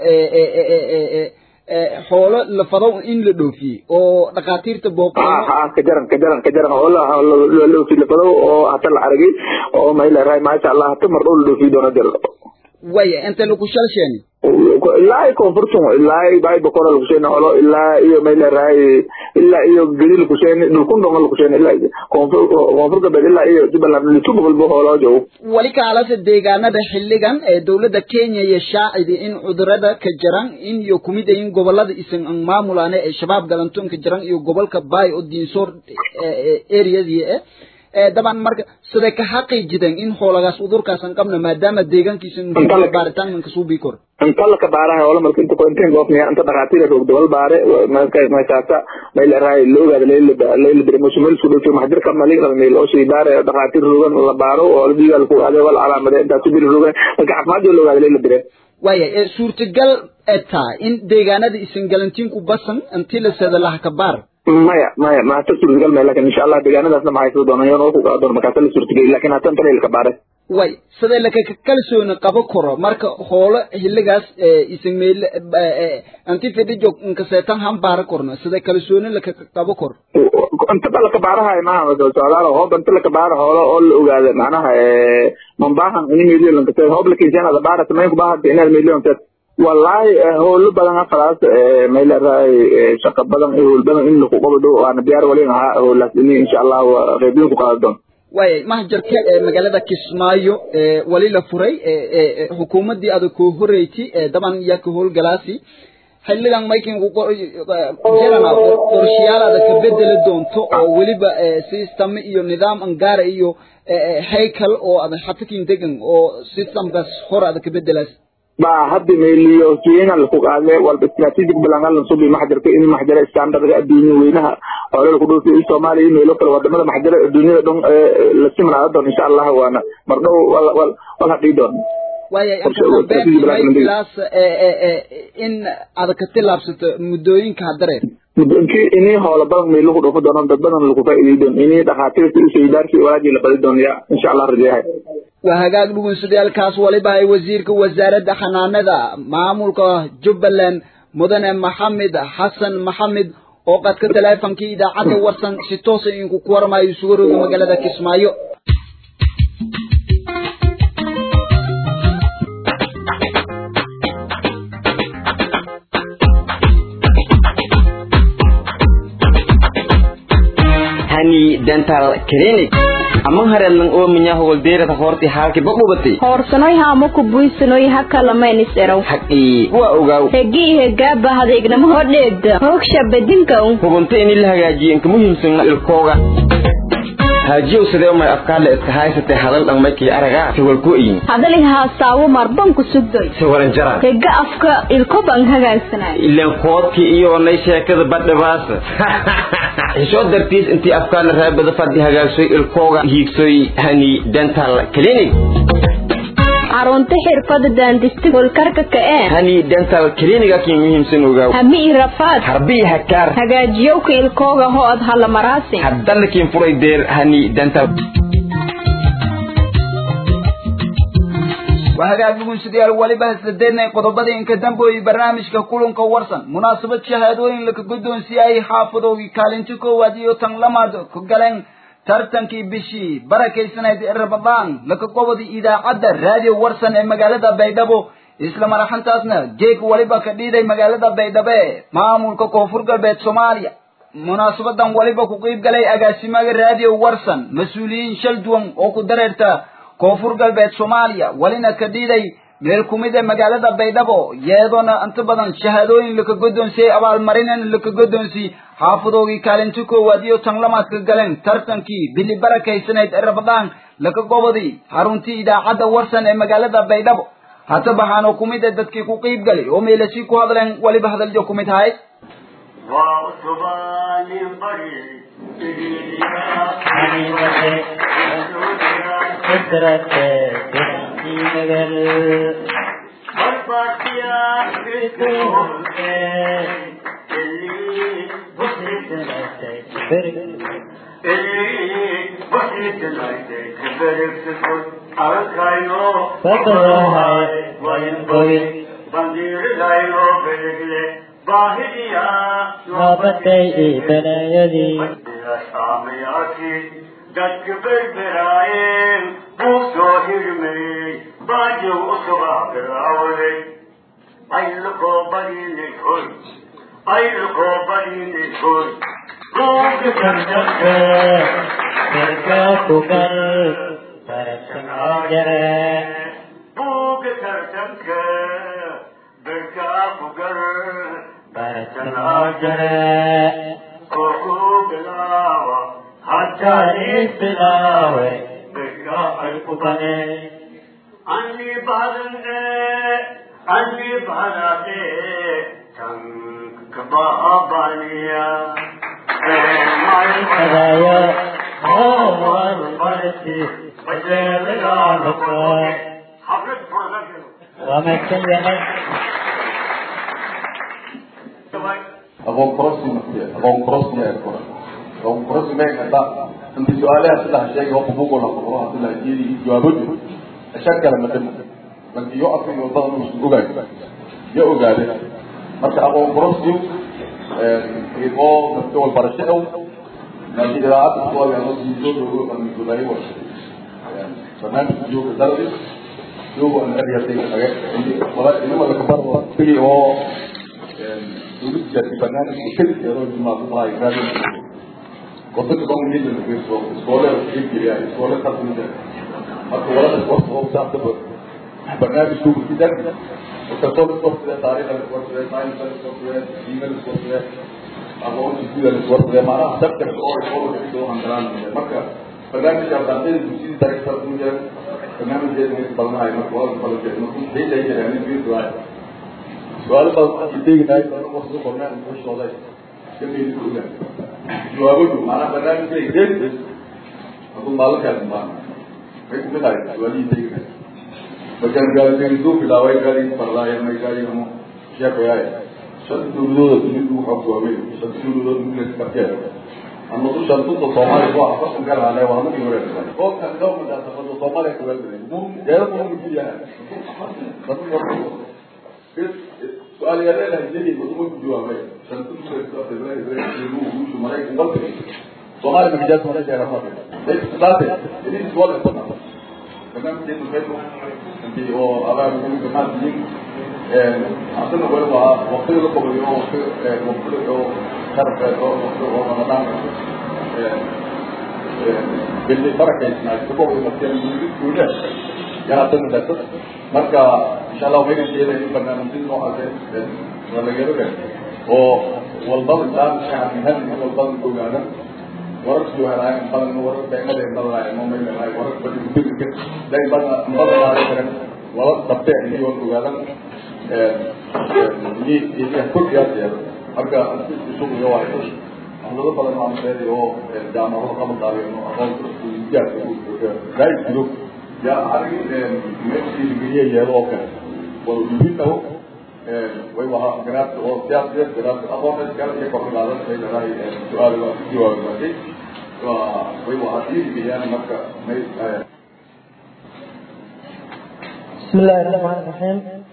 xoolo la fado in la dhoofiyey oo dhakhaatiirta booqo ha ka jaran ka jaran ka jaran oo la dhoofi la fado oo hata la aragay oo mayleerahay maasha allah hata mar dhow la dhoofiyi doono jir waya inta lagu shalsheeni ilaa iyo koonfurtun ilaa iyo bay bokora lakusheeni holo ilaa iyo mayleerahay ilaa iyo gedi lakusheeni dhulkun dhonga lakusheeni ilaa koonfur koonfur galbeed ilaa iyo jubbaland litu boqolba hooloo joogo wali kaalase deegaanada xilligan ee dowladda kenya iyo shaacidi in cudurada ka jaran in iyo kumid in gobolada isan an maamulaane ee shabaab galantoon ka jaran iyo gobolka baay oo diinsoor areadii eh daban marka siday ka xaqiijideen in xoolagaas udurkaasan qabna maadaama deegaankiisa baaritaankan kasuu bii kor inta la kabaaraha wala marka inta inta goofniya inta dhakhaatiir roog dabal baare marka meeshaasa meel raay la ogaada leela leela bire musu meel soo dhowto maxdir ka mali qaba meel oo shay baare dhakhaatiir roogan la baaro oo la diigal ku adeeg wal calaamade inta ku bir roogan marka caafimaad la ogaada leela bire waya ee suurtagal etaa in deegaanada isan galantiin ku basan intii la seeda laha kabaar maya maya ma hata suurtagal maya lakin insha allah deegaanadaasna ma haysan doona yoon ku qaado markaasa la suurtageli lakin hata inta leela kabaare way sidee laka kalsooni qabo karo marka hoolo xilligaas isan meel anti fidhijo inkaseetan han baara korno sidee kalsooni laka qabo kor inta ba lakabaarahay maaha socdaal hoob inta lakabaara hoolo oo la ogaada macnaha mambaahan ini meeliyo lankase hoob lakiisanada baara samayn kubaaha inaad meeliyo lankaseed wallaahi howlo badan afalaas mayleerahay shaqa badan iyo howl badan in laku qabado waana diyaar walin ahaa howlaas ini insha allah qeybiyin ku qaada doon waaya mahjarka magaalada kismaayo wali la furay xukuumaddii adag koo horeyti daban yaa ka howlgalaasi xilligan maykinku jirana qorshayaal adag ka bedeli doonto oo weliba system iyo nidaam angaara iyo haykal oo adag xatakin degan oo systemkaas hor adag ka bedelaas ba hadda meeliyo kiina laku qaade walba strategic balangalan subi maxjarka in maxjara standardka adduunya weynaha xoolo laku dhoofiyo in soomaaliya iyo meelo kale wadamada maxjara adduunyada dhan la simnaado doon insha allah waana mardhow wal hadhii doon waayay inka dambeyntiilaas in aad ka tilaabsato muddooyinka hadaree muddooyinkii inii hoola badan may lagu dhufo doonaan dad badan lagu faa'iidey doon inii dhakhaatiirta usaydaarki walaajii la badi doon ya insha allah rajeehay waa hagaag dhugunsadayaalkaas waliba ay wasiirka wasaaradda xanaanada maamulka jubbaland mudane maxamed xasan maxamed oo qadka taleefonkii idaacadda warsan si toosa inku ku warmayo sugarooda magaalada kismaayo hani dental clinic ama hareednan oo minya howldeerada hoorti haalki baqubatay hoorsanoy haamo ku buysanoy hakalamayn erow haqii waa ogaaw hegii hegaaba hadeegnamo hodheegda hoogsha bedinka hubunta in la hagaajiyo inka muhiimsan ilkooga haajiyow sidee umay afkaadle iska haysatay hadal dhanmaykii aragaa sawalku iyin hadali haasaawo marban ku sugdoy sawaran jara hega afka ilkoban hagaagsanay ileen koodkii iyo onay sheekada badhabaasa xishoo dartiis intii afkaadle raabada fadhi hagaagsoy ilkooga hiigsoy hani dental clinic carunta xirfada daandista holkarka ka'ee hani dental clinic akii muhiimsan ogaaw hami i rafaad harbii hakaar hagaajiyowka ilkooga hood halamaraasi haddanakiin furay deer hani dental waa hagaag dhugunsidayaal waliba hasadeednay qodobadii inka dambooyey barnaamijka kulanka warsan munaasabad shahaadooyin laka guddoonsiiyay xaafadoogii kaalinti koowaad iyo tan lamaad ku galeen tartankii bishii barakaysanayd ee ramadaan laka qobodii idaacadda raadiyo warsan ee magaalada baydhabo isla maraxantaasna geeg waliba ka dhiiday magaalada baydhabo ee maamulka koonfur galbeed soomaaliya munaasabadan waliba ku qiib galay agaasimaga raadiyo warsan mas-uuliyiin shal duwan oo ku dareerta koonfur galbeed soomaaliya walina ka dhiiday meel kumid ee magaalada baydhabo iyadoona inta badan shahaadooyin laka guddoonsiyey abaalmarinen laka guddoonsiyey xaafadoogii kaalinti koowaad iyo tan lamaad ka galeen tartankii bili barakaysanayd ee rabadaan laka gobodii xaruntii idaacadda warsan ee magaalada baydhabo hata baxaanoo kumid ee dadkii ku qiib galay oo meelasi ku hadleen waliba hadaljo kumid ahayd Nabatay ibanayadi dadka berberaayeen buu soo hirmayey baajow u subaabiraawday ayluqoo badinay hoy ayluqoo badinay hoy buuga tartanka berka kugal baratanaa jare buuga tartanka berkaa kugal baratanaa jare oo ku bilaawa haddaanis bilaawe berka ay kubane anni badane anni badate tankabaabaniya Adaya hawal marti bajelagaanako wamakan yahay aqoon kororsi aqoon kororsi ee kora aqoon kororsi mee kada inta su'aalaha sida sheegay oo buugo la qoro hadii la jeedi jawaabo ashakala madam markii yoo afay oo badan uu ogaay ya ogaade marka aqoon kororsi ee oo dadka wal barasho oo laakiin idaacada soo ay oo sii soo dogo aan gudahay wa barnaamij iyo darbi yoo aan ariyatay aga wala inuu wala kabaro tigi oo dowladda barnaamijka keliya ee roojima ku tahay raadin waddanka bangiyeeda lagu yeesho iskoole keliya iskoole tartamida marka walada sporta oo saabtaba barnaamijku kidan kalsoon iswartide taariikha iswartide science iswartide diinada iswartide aqoonta guda iswartide macnaha sectorka oo economics oo hangalaan marka barnaamijka ardayda dugsiyada taariikhda ku jira barnaamijkeeda inta badanahay marka waa badan markuu xilay jiraan in fiir duwaay su'aalo badan ay teegnaay badan oo soo qornaa in shooday kamid ku ogaa jawaabadu macnaha barnaamijkeeda deeqis hadduu maalinkaas maa may kumid ahay su'aalihii teegnaay markaan gaaridu bilaabay gaari farlaaya may gaarigamo sheekoyaay shan dowladooda dunidu waxaa ku waaweyn shan dowladood ingles karkeed ama du shan dunta soomaaliya waa afartan galaale waa markii hore oo kan government asafado soomaaliya ku weelgalay deeda mu mujiyaha su-aal yaaleelahay leeyahay waduma ku jawaabay shan dunta maraykan walba soomaaliya magajaas hore jeera saate idin su'aal inta barnaamijkeenu qayb intii oo abaal ugu gamaadiyey asana weli waa waqtiga la qobayo oo waqti waqtiga oo sharafeed oo waqti oo ramadaan billi barakaysnaa sababay markeen guuda yaa hadana dasad marka insha allah waxayna jeedaa in barnaamijyada noocaas waa laga yaga oo walbada intaan shacabka hadin walbada ogaada wararkii helaay badan warar deemada badanaay ma may leedahay warar badan gudubka day badan badanaay karan wala dabte iyo ogaadan ee ee iyo kordhiyaad marka isugu iyo waa ay hadallo badan oo amreed oo jaamacado qaban daariyo aqoon iskuuliyada oo day jiro ya arrin meeshii geliya yeelo oo kale wal muhiimta way waxa garaad oo siyaasad garaad aqoon kale ee kor qaadan ay leedahay su'aal waa jawaab markay waa way waxa diidiyaan marka may بسم الله الرحمن الرحيم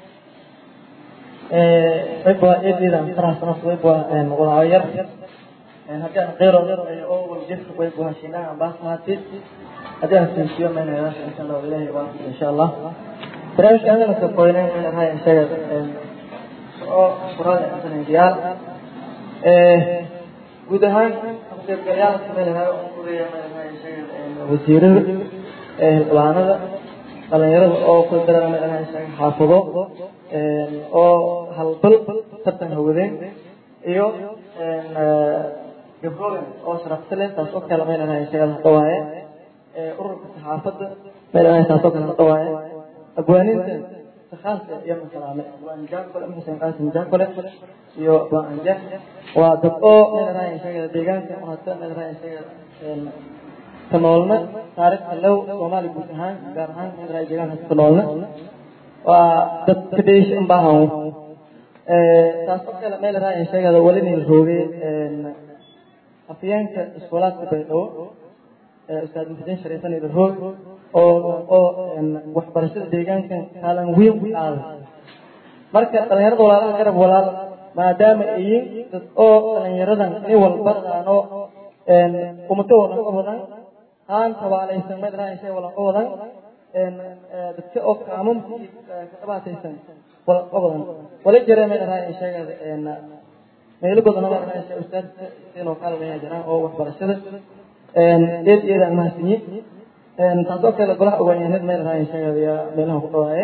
ويبقى إيدي إذا فرح سنص ويبقى مغاير هكذا غير أو الجسر ويبقى شناع بس هاتي هذا سنشيو من هذا إن شاء الله إلهي واحد إن شاء الله برامج أنا نسوينا من هاي الشيء أو فراد مثلا ديال guud ahaan qaybgalayaal kamid ahaa oo uraya wasiirada xildhibaanada dhalinyarada oo ku dareemay inay isaga xaafado oo halbal tartan hawadeen iyo gabdhooyin oo sharafta leh taasoo kale meel inay isaga hadhawaaye ururka saxaafadda meel inay taasoo kale hadhawaaye abwaaninta khaaska iyo masalaame abwaan jaakole xuseen qaasim jaakole iyo abwaan anjax waa dad oo meel inay isaga deegaanka hata meel inay isaga ka noolna taariikhda low soomaali guud ahaan gaar ahaan meel inay deegaanka ka noolna waa dad ka dheesha in baahan taasoo kale meel inay isaga wali nin roogay afyeenka iskuulaadka baydhabo ustaad muxudiin shariifan ida roog oo oo waxbarashada deegaanka kaalin weyn ku qaaday marka dhalinyarada walaalaha garab walaal maadaama iyin dad oo dhalinyaradan nin walbadaano umato wadan ka badan haan tabaalaysan meel raayashay walan ka badan dadka oo kaamamkii ka dhibaataysan walan ka badan wala jira meel raayashay meelo badan oo raayashay ustaadka inuu kaalmeeya jiraan oo waxbarashada eed iyadaan mahadsanyi taasoo kale golaha ogaanyahanad meel raaya sheegaya meelaha ku dhawaaye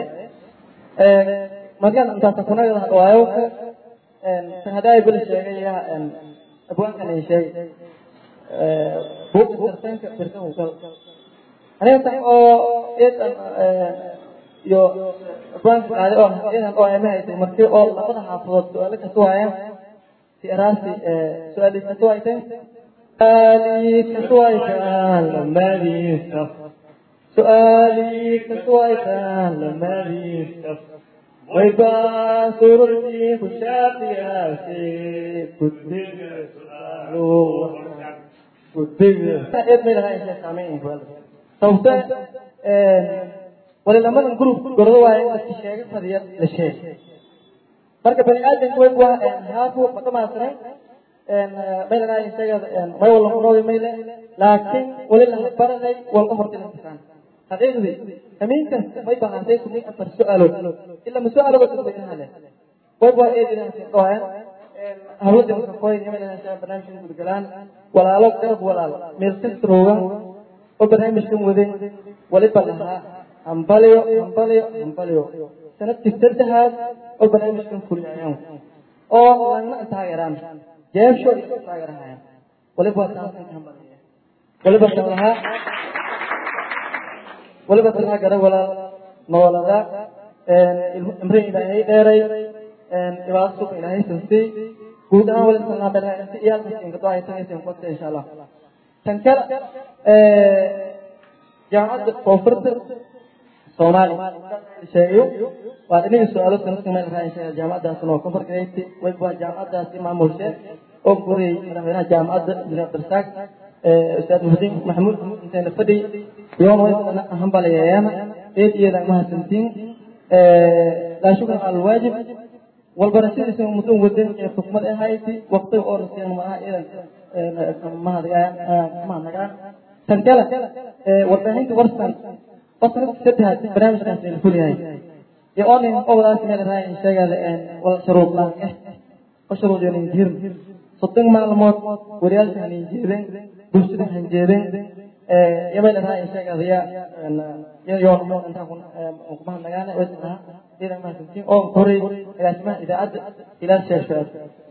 markaan intaasa kunagada hadhawaayo tan hadaa bel sheegaya abwaankan ay sheegay buuqa tartanka birkan ukal aniga tan oo eedan iyo abwaanka qaaday oo eedan oo ayma haysay markii oo labada xaafadood su-aalo kasta waayaan si araasi su-aali kasta waayteen سؤالي كسويك لما بيستف سؤالي كسويك لما بيستف ويبا سرتي خشاتي ياسي كدب سؤالو كدب إيه من هاي الشيء سامعين صوتا ولما نقول قرضوا عين الشيء فدي الشيء marka bani aadamku way waa haafu matamaasran maylana isaga may wala qoroodi mayle laakiin wali la baraday walka horta imtixaan xaqiiqdii kamiinkan may baahantay kumin afar su'aalood ila ma su'aalood ka badan hale way waa eedina si qoyan hawlada ka qoyan yamayna shaa barnaamijka gudgalaan walaalo garab walaal meel kasrooga oo barnaamijkan waday wali balaha hambaliyo hambaliyo hambaliyo sanadkii saddexaad oo barnaamijkan fuliyayaan oo lagna taageeraan jeebsho isu taageerahayaan waliba waa taaskan ka hambalaya waliba kan lahaa waliba kan lahaa gara walaal noolada imre ilaahay dheeray dhibaato suuqa ilaahay siistay guud ahaan waliba kan lahaa belaha inta iyaalkaas inkadoo ay tagaysa kota insha allah tan kale jaamacadda koonfurta soomaali sheegayo waa dhinaca su-aalo sanadka meel raacay jaamacadaasna waa koonfur gareyti wayba waa jaamacadaasi maamulshe oo guriyay madaxweynaha jaamacadda injineer darsaaq ustaad muxdiin maxamuud inteena fadhi yoon waydana hambalayayaana eed iyadan mahadsantiin laa shukran cala alwaajib walbarashadiisa muddo wadan ee xukmad ahayti waqtiga oo rasiyaan maaha iyadan mahadnagaan tan kale warbaahinta warsan وصلت سدها برنامج كان يقول هاي يقول لي أول ناس من الرأي شغال ولا شروط لا وشروط يعني جير صدق معلومات وريال يعني جيرين بوشت يعني جيرين يبين الرأي شغال يا يا يوم يوم أنت أكون مقبل نجانا وزنها إذا ما تمشي أو كوري إلى اسمه إذا أد إلى الشاشات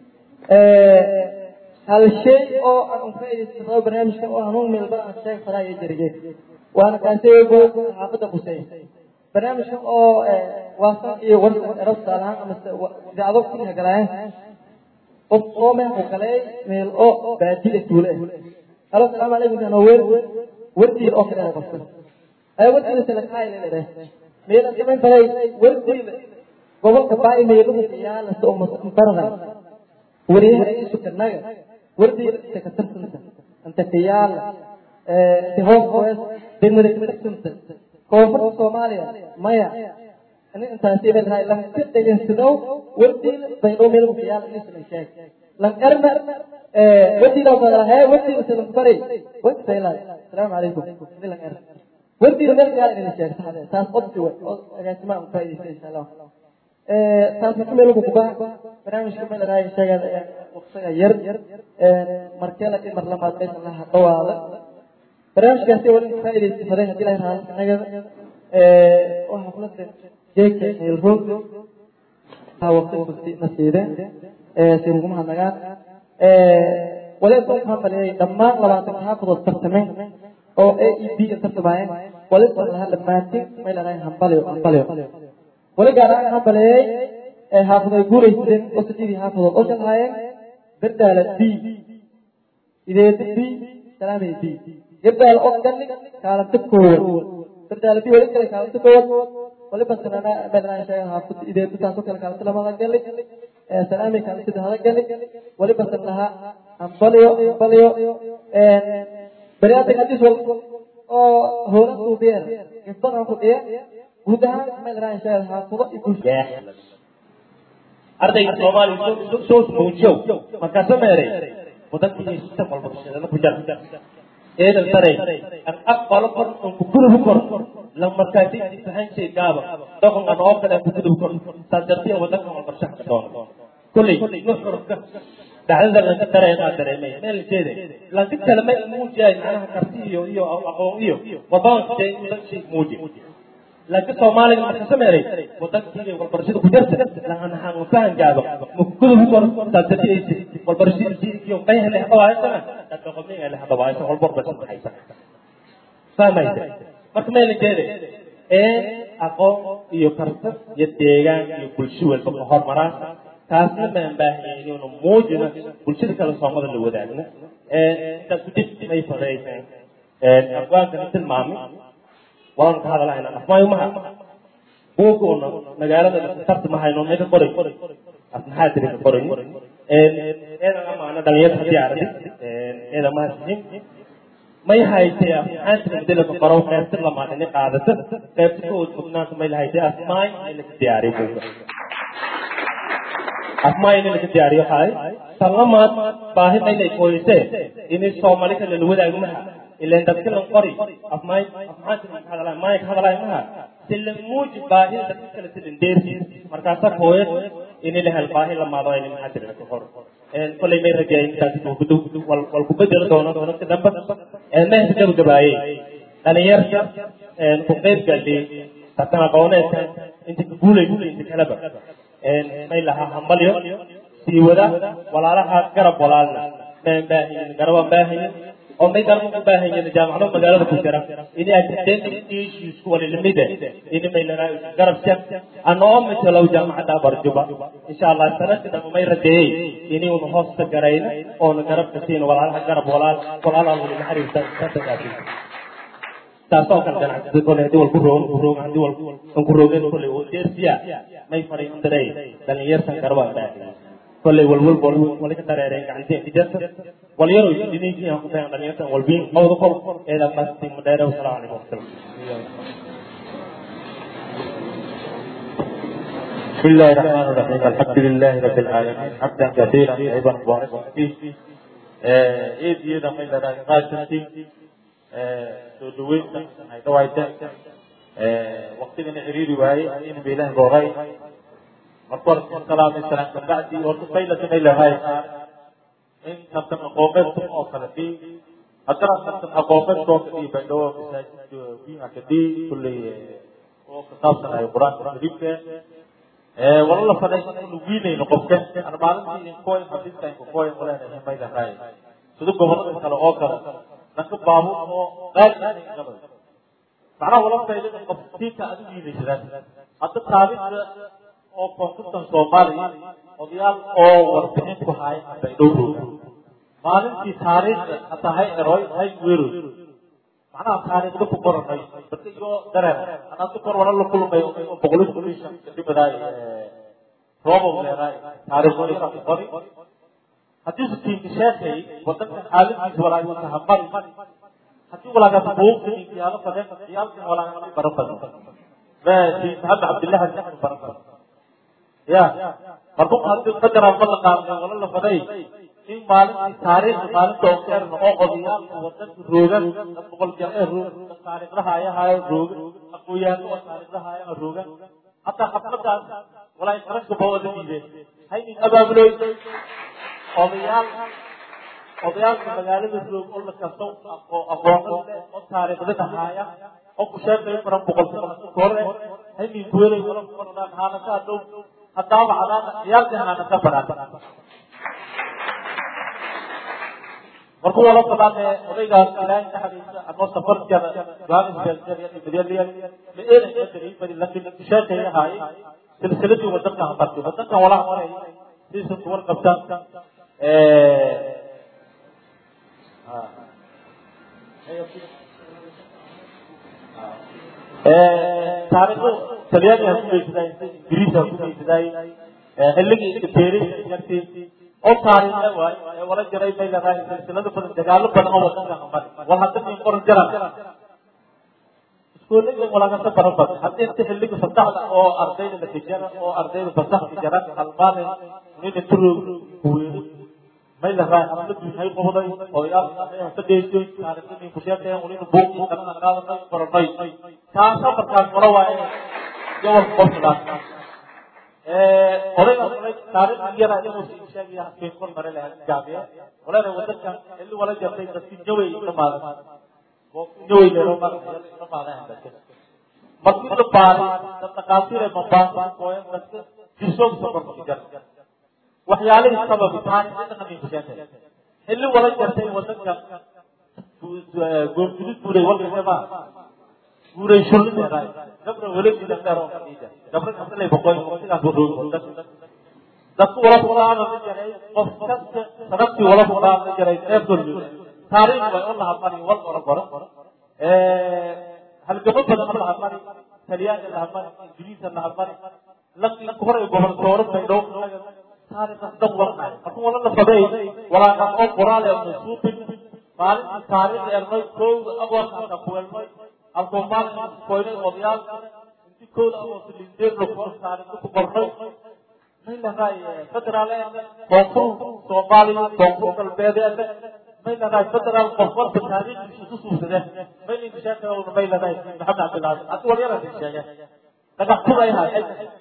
هالشيء أو أنا فايد استخدام برنامج كان أهون من البرع الشيء فلا يجري waana kaanteego xaafadda qusay barnaamijka oo waasan iyo wararabtaalahaan ama idaacado kulliha galaayeen qof oo meel ku galay meel oo baadida tuule halo salaamu calaykum kan weer wardiil oo kale qofka ay wardiil salakaay leedahay meel gaban baray wardiil gobolka baay meeluhu yaala soo maradan wariyaha isu kanaga wardiil ka tartanta anta kiyaala hoos hoos degmada katartanta koonfurta soomaaliya maya ani intaasi baan rahay lan ka dhegeysadow wardiil baydhow meel ku yaal isla sheeg lan erna wardiil oo kale hee wardiil isla baray waqtayla salaamu calaykum lan er wardiil meel gaar inay sheeg saxda taas qodsi way oo agaasima u faa'iideysa insha Allah taas marka meel ku baa barnaamijka meel rahay sheegada waqtiga yar markala mar lamaad meesha la dhawaada barnaamijkaasi waa in faa'iidaysa faday haddii la yiraahdo anaga oo xafladda jeeka meelroog ha waqti kursi nasiide si ugu mahadnagaan waliba waxaan maleeyay dhammaan labaatan xaafadood tartameen oo a e b tartamayeen waliba laha dhammaantiin may leedahay hambaliyo hambaliyo wali gaar ahaan waxaan maleeyay xaafadood guuraysadeen oo sideedii xaafadood oo shaqaayeen berdaala b ideeda b salaamay b يبدأ الأوكل كانت تكون ترجع لبي ولك كانت تكون ولبس أنا بدنا شيء هافت إذا بتاسو كلا كانت لما قال لك سلامي كانت هذا قال لك ولبس لها أمبليو أمبليو بريات الحديث وال أو هو سوبير يفضل أقول إيه وده ما بدنا شيء هافت يكون ardayga soomaaliya soo muujiyow markaasa meeray waddankii sistem walba bulshada ku jar eedan saray an aqbalo kor an ku gudubu kor lan markaasi imtixaan shay gaaba doqon an oo kale an ku gudubu kor saas dartiya waddankan walba shaxka doono kulley nuxurka dhacdada lanka dareenaa dareemay meel jeede lanka kale ma muujiyaay macnaha karti iyo iyo aqoon iyo wadaan shay shay muuji laakiin soomaaliga marka sameeray wadankiina walbarashada ku jirta lahan han fahan gaabo mukkudu kor taabtaysi walbarashada jiilkiyo qayhna habaaysan dadka qomniga la habaaysan walbar bas haysan fahmaysa marka meel jeede ee aqoon iyo karti iyo deegaan iyo bulsho walba ka hormaraan taasna maan baahanyahay inuu muujino bulshada kale soomada la wadaagno ee intaas dib may fadaysan ee aqwaanka tilmaamay waan ka hadalahayna afmaayo maha buuguna magaalada tarta mahayno mega qoray asmaxaa tiri ka qoray eedan amaana dhalinyarta haddii aragti eeda mahadsiin may haytay asmaxaa tiri madila ka qoro qeybta lamaad inay qaadato qeybta ka udfugnaanta may lahaytay asmaay in laga diyaariyo buuga asmaay in laga diyaariyo haay talamaad baahi maynay kooyisee inay soomaali kale la wadaago maha ilan dadka lan qori afmaay afmaanta hadalay maay hadalay maha silan muuji baahi dadka kale silan deerti markaasa hooyad in la hel baahi la maado in maxaa jira ka hor een kulay may rajay intaasi ku gudu wal wal ku bedel doono doono ka damba ee ma hada gabaayay dhalinyarta een ku qeyb galay tatana qooneedka inta ka guulaysa inta kaleba may lahaa hambalyo sii wada walaalaha garab walaalna maan baahayin garabaan baahayin oo may garab u baahayin jaamacado magaalada ku jira ini academic issues wali lamida ini may lanaa garab jar anoo matalow jaamacadda barjuba insha allah sanadka dama may rajeeyey ini una hoosta garayna oona garab kasiina walaalaha garab walaal walaalaha wali la xiriirta sadaqaasi taasoo kale ganacsatada kole hadii wal ku roog ku roog hadii wal aan ku roogeen kole oo deersiya may fadhiin daray dhalinyartan garabaan baahayin kolley walwal bol wala ka dareereen gacanteen ijarta wal yaro idininkii aan ku tagan dhalinyartan walbiin qowda kol eeda qasti madheere wasalaamu calaykum wasalam بسم الله الرحمن الرحيم الحمد لله رب العالمين حمدا كثيرا طيبا مباركا فيه ايد يدا من لنا قاشتي سودوين هاي دوايتا وقتنا عريري واي ان بيله بوغاي marka salaam salaam ka bacdi oo fayla fayla hay in kabtan aqoonad oo kala di hadana kabtan aqoonad oo kala di bado masaajid biha kadi kulli oo ka saabsan ay quraan kariimka ee wala la faday inuu wiinayno qofka ana maalintii in kooy xadiiska in kooy wala ay mayda hay sidoo gobolada kale oo kale dadka baabu oo qaali inay qabaan macnaha wala fayda qofkiisa aad wiinaysadaan hadda taabida oo koonfurtan soomaaliya odayaal oo warbixin ku haya bay dhowrow maalintii taariikhda hataa hay eroy hay weeroy macnaha taariikhda ku qoranay dadka iyo dareer anaad kor wala la kulmay oo boqolis kulishan dhibadaay roobow leedaay taariikhdooda ku qori haddii su tiinka sheekay wadankan xaaladiisa walaay wata hamari haddii walaagaas buuqta inkiyaalo fadeen iyaalkan walaagaa baran badan ma tiin maxamed cabdillahi jaxan baran badan ya markuu hadii qadaraa ma la qaadnay wala la faday in maalintii taariikhda maalinta oo keerna oo odayaalka wadanka roogan dad boqol jeer ee roogan taariikhdaha ayahayo roogan aqooyaano oo taariikhdaha ayaha roogan hataa xafladaas walaa qarashka ba wada diideen haynin abaabuloy odayaal odayaalka magaalada roog oo la kasto oo aqoonada oo taariikhda dhahaaya oo ku sheekay baran boqol hore haynin kuwelay wala kuqordhaan haanataa dhow haddaaba cadaana ciyaalkii haanata baraan markuu wala fadhaane odaygaas ilaahay naxariisa anoo safar jara johannesburg la eelay madari bari lakin sheekay ahaayey silsiladii wadanka hamartay wadankan walaha maray siisan kuwan qabtaan taariikhdu talyaaniga ku geysaday ingiriiska ku geysaday xilligii beeris jartii oo taariikhe waay ee wala jaray bay leedahay silsilado badan dagaalo badan oo wadanka hamar wal hadda min qoran jaran iskuullada walagasa baran badan haddii inta xilliga fasaxda oo ardayda la tijara oo ardayda fasaxda jaran halmaanin nina turoog kuweeri may leedahay xafladu maxay qobday odayaal ka dheysay taariikhdii ku sheekeen unina buuqii kalena qaadanay qoranay taasa markaas wala waaye gobol qofkaas odayga taariikh yara inuu sheegaya keen kor mare lahayd gaabiye walaana wadankan xilli wala jartay dadkii jaway dhamaaday jaway leero dhamaaday markii la baaray dad dhaqaatiir ee mambaasa kooyan dadka jirsoog sabarka jar waxyaalihii sababi taariikhda qabiil ku sheegay xilli wala jartay wadankan goomgudid buuray walkasema buuray shulli dheeraay gabra welegi dheero gabra kasalay boqoy waqtigaas wuxuu dadku wala fuqaana la jaray qof kasta sanadkii wala fuqaana la jaray eebdol taariikh way u laha mari wal qora qora halgamo badan ma laha mari talyaani laha mari ingiriisa laha mari laki hore gobol sooro bay dhow taariikhas dhan walqaay markuu wala la faday walaakas oo qoraal ee masuubin maalintii taariikh elmay kowda agoorkaasa ku elmay halkuu maalin koynay odayaal inti kowda agoorka lindeer lagu taariikhda ku qornay may lahay federaal koonfur soomaaliya koonfur galbeedeed may lahay federaal qof walba taariikhdiisa ku suubsadeen may linka sheekayowna may lahay maxamed cabdilaahi haddi walyarasi sheege dhagax kuday hay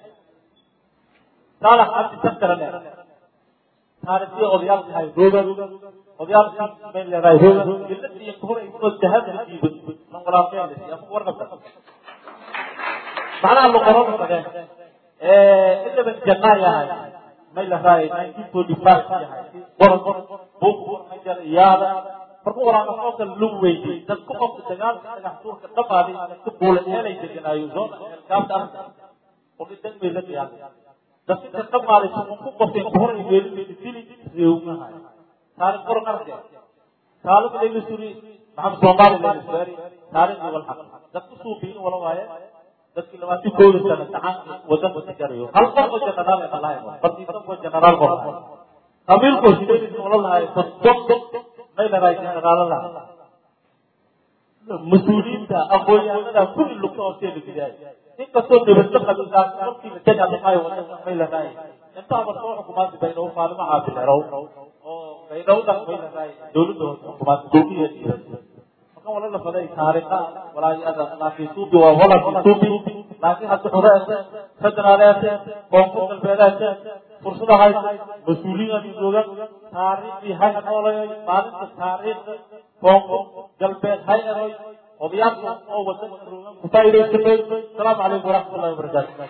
saalax cabdi saktarane taariikhdii odayaalka hay roogan odayaalkii may leedahay roogan iladii hore oo dahab la diiban man walaaqeen warqabta macnaha luqarada kale ilaban janaa yahay may la raayay nineteen forty five yahay qoran buuq majar iyaada markuu waraaqo soo kale lug weydey dadku qofka dagaalka dhagax tuurka dhamaaday dadka buula eelay deganaayo zoona eelkaabta arka oo dhidan bay la qiyaasay dadka dhamaaday suqun ku qofteen ku horay weelin dili reewnahay taariikh qoran arke taariikh layla suri maxamed soomaali layla suari taariikh walxaq dadku suubiin wala waaye dadkii labaatan kooda sano gacan wadanka ka jarayo hal qof oo jenaraal ee malahay bardiisan oo jenaraal qor qabiilkoo sideedis wala lahay soddon may laraay jenaraalo laha mas-uuliyiinta aqoon-yahanada kulli lugta hoostee la gidaay inkastoo nabadda qabiilkaas markii la dagaalamayo wadanka may laraay intaaba soo xukumaanta baydhabo faalimo caabilerow oo baydhawdan may laraay dowladda hoose xukumaanta dowliyeed markan wala la faday taariikha walaayada laakiin suubi waa walad suubi laakiin hadda xoreete federaaleete koonfur galbeedeete fursada haysa mas-uuliyiin joogan taariikhdii hay noolayay maalinta taariikhda koonfur galbeed hay eroy odayaasha oo wadanka joogan ku faa'iidaysanay asalaamu calaykum waraxmatullahi wabarakaatu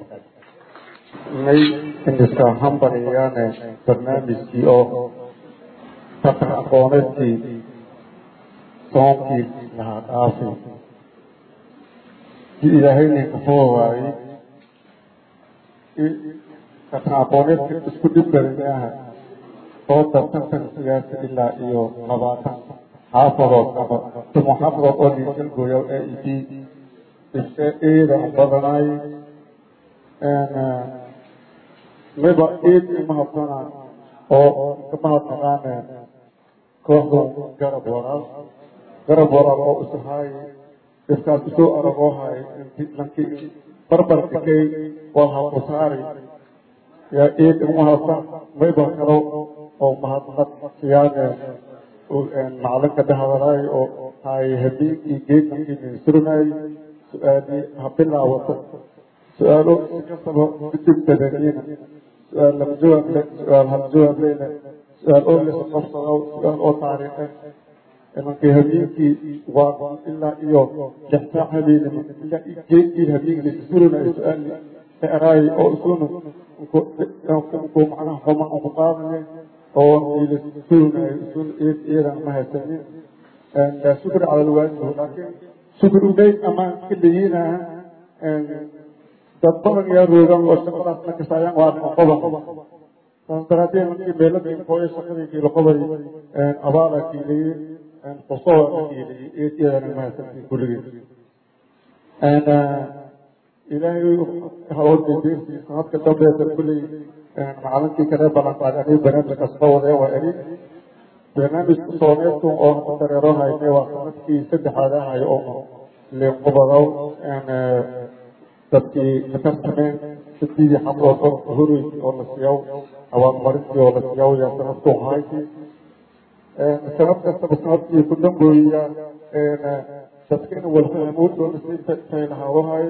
may indhiska hambalyaane barnaamijkii oo tartan aqooneedkii soonkii lahaa dhaafay si ilaahayna kafoo waayey tartan aqooneedka isku dhib barinaaha oo tartantan sigaasa ilaa iyo labaatan xaafadood ama tumo xaafadood oo dhiigalgooya ee idii eeda badanaay miba eed imahadana oo kamahadnaqaane kooxda garab waraal garab waraal oo isahaay dhibkaas isoo aragoo hay lankii barbar dhigay waa hakusaari yaa eed imahadsan miba kalo oo mahadnaq siyaane macalinka dhahadalaay oo hay habeenkii geedkii minsurnaay su-aalii ha bilaawato su-aalo si kastaba kudibtadaniina su-aal lama jawaab le su-aal hal jawaab leyne su-aal oo lesa qabsado su-aal oo taariikhe imankii habeenkii waa ilaa iyo lix saac habeenimo ilaa geedkii habeenkii surinayo su-aali eraay oo isuna ku macnaha xuma ku qaadane oo ila surinayo isuna iyadan ma haysanin shukri cala alwaajib laakiin shukri uleyn amaan ka leeyinaha dad badan yaa roogan oo shaqadaas na kasaayaan waa qoban saas daraaddeed markii meelada inkooyo shaqadii kiiloqobay abaala kiiliyey xusowa kiiliyey eediyadana mahadsantii kulligii ilaahay hawooddedeertii sanadka dambeeta kulley macalinkii kale ballanqaaday aniga barnaamijkaas ka wadee waa eri barnaamijka soomeedku oo dareero hayne waa sanadkii saddexaad ahayo oo liinqubadow dadkii katartameen sadidii xablood oo horoy oo la siiyaw abaalmarintii oo la siiyaw yaa sanadku hayti sanad kastaba sanadkii ku dambooya dadkina walfahamood oo lasitaylahaadahay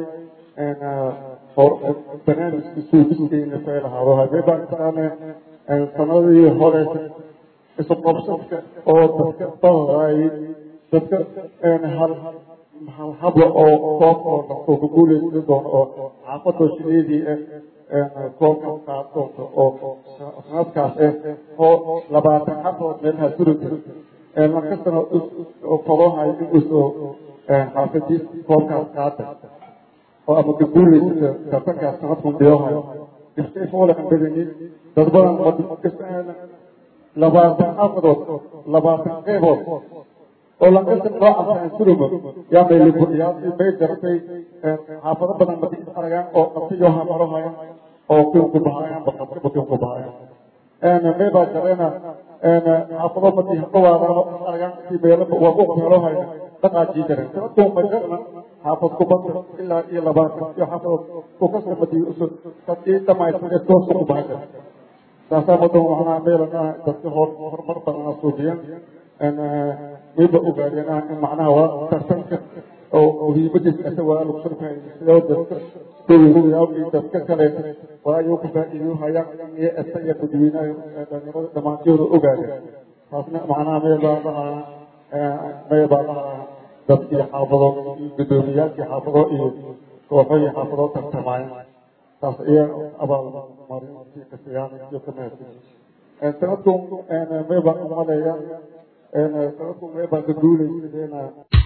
barnaamijkii suugisteena taylahaadahay mebaantaane sanadii hore isu qabsadka oo dadka badaay dadka hal hal habla oo koob oo oo ku guuleysan doono oo xaafadoo shideedii koobka qaad doonto oo sanadkaas eh oo labaatan xafadood meelaha suri jira lankastana fadoohay inusoo xaafadiis koobkaas qaada oo ama ka guuleysata tartankaas sanadkun dhiyohay iskay foole aan badanin dad badan labaatan xaafadood labaatan qeybood oo lankasta loo arkaan suruma yaa mayliyaasi bay dartay xaafado badan madi aragaan oo qabtayo hamarohayan oo kiin ku bahayaan baqabkiba kiin ku bahayaan maybaa jareena xaafado madi haqawaadano aragaan si meelaba waa ku meelohayna dhaqaajii jareen sanadkuu majarna xaafad kubada ilaa iyo labaatan iyo xaafadood ku kasta madi kadii dhamaystiree toosa ku bahan jare saasaa madan waxnaa meelana dadka horumar badana suubiyan mayba ogaadeen in macnaha waa tartanka oo muhiimadiisa asa waa lagu sharfay sidoo dadka dowladyaal dadka kale waa ayuu ku faa'iido hayaan iyo asa iyo dadweynaha dhalinyarada dhammaantooda ogaadeen taasna macnaha meybaa lahaa meybaa lahaa dadkii xaafado gudoomiyaalkii xaafado iyo kooxo iyo xaafadoo tartamaayan taas iya abaalmarintii kasiyaan iyo ka mahadsan sanadkun may baan u maleeya sanadkun may baan ka guulaysideen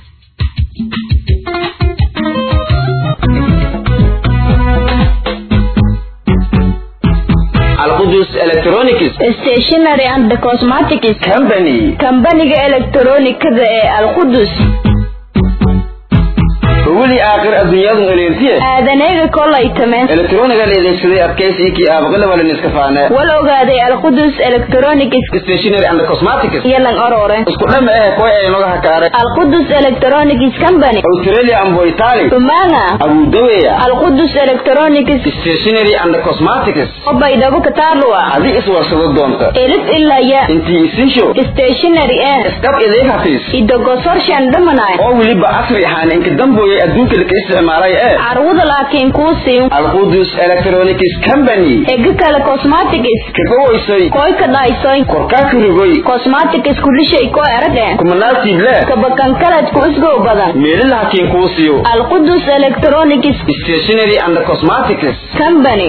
alqudus electronics stationary and cosmetics company kambaniga elektaroonikada ee alqudus weli aakhir adduunyadu eleertiye aadaneega kolay tameen elektroniga la adeegsaday adkaysi kii aabaqila wala niska faane wal ogaaday alqudus electronics stationary and cosmetics iyo lan orore isku dhama eh koy ay noga hakaare alqudus electronics company australia ambo italy umanga abu daweya alqudus electronics stationary and cosmetics obaydhabo kataalua adi iswarsado doonta elif ilaya intii isinsho stationary eh iskab ideeg hafiis idogosorshan dhamanay oo weliba casri ahaan inka dambooyay adduunka laka isticmaalay ee carwada laakiin kuu siin alqudus electronics company ega kale cosmetics kaga waysay koy ka dhaysoy korkaa kurigoy cosmetics kulishay ko erade kumanaasiible kabakankaladku isgow badan meelila hakiin kuu siiyo alqudus electronics stationary and cosmetics company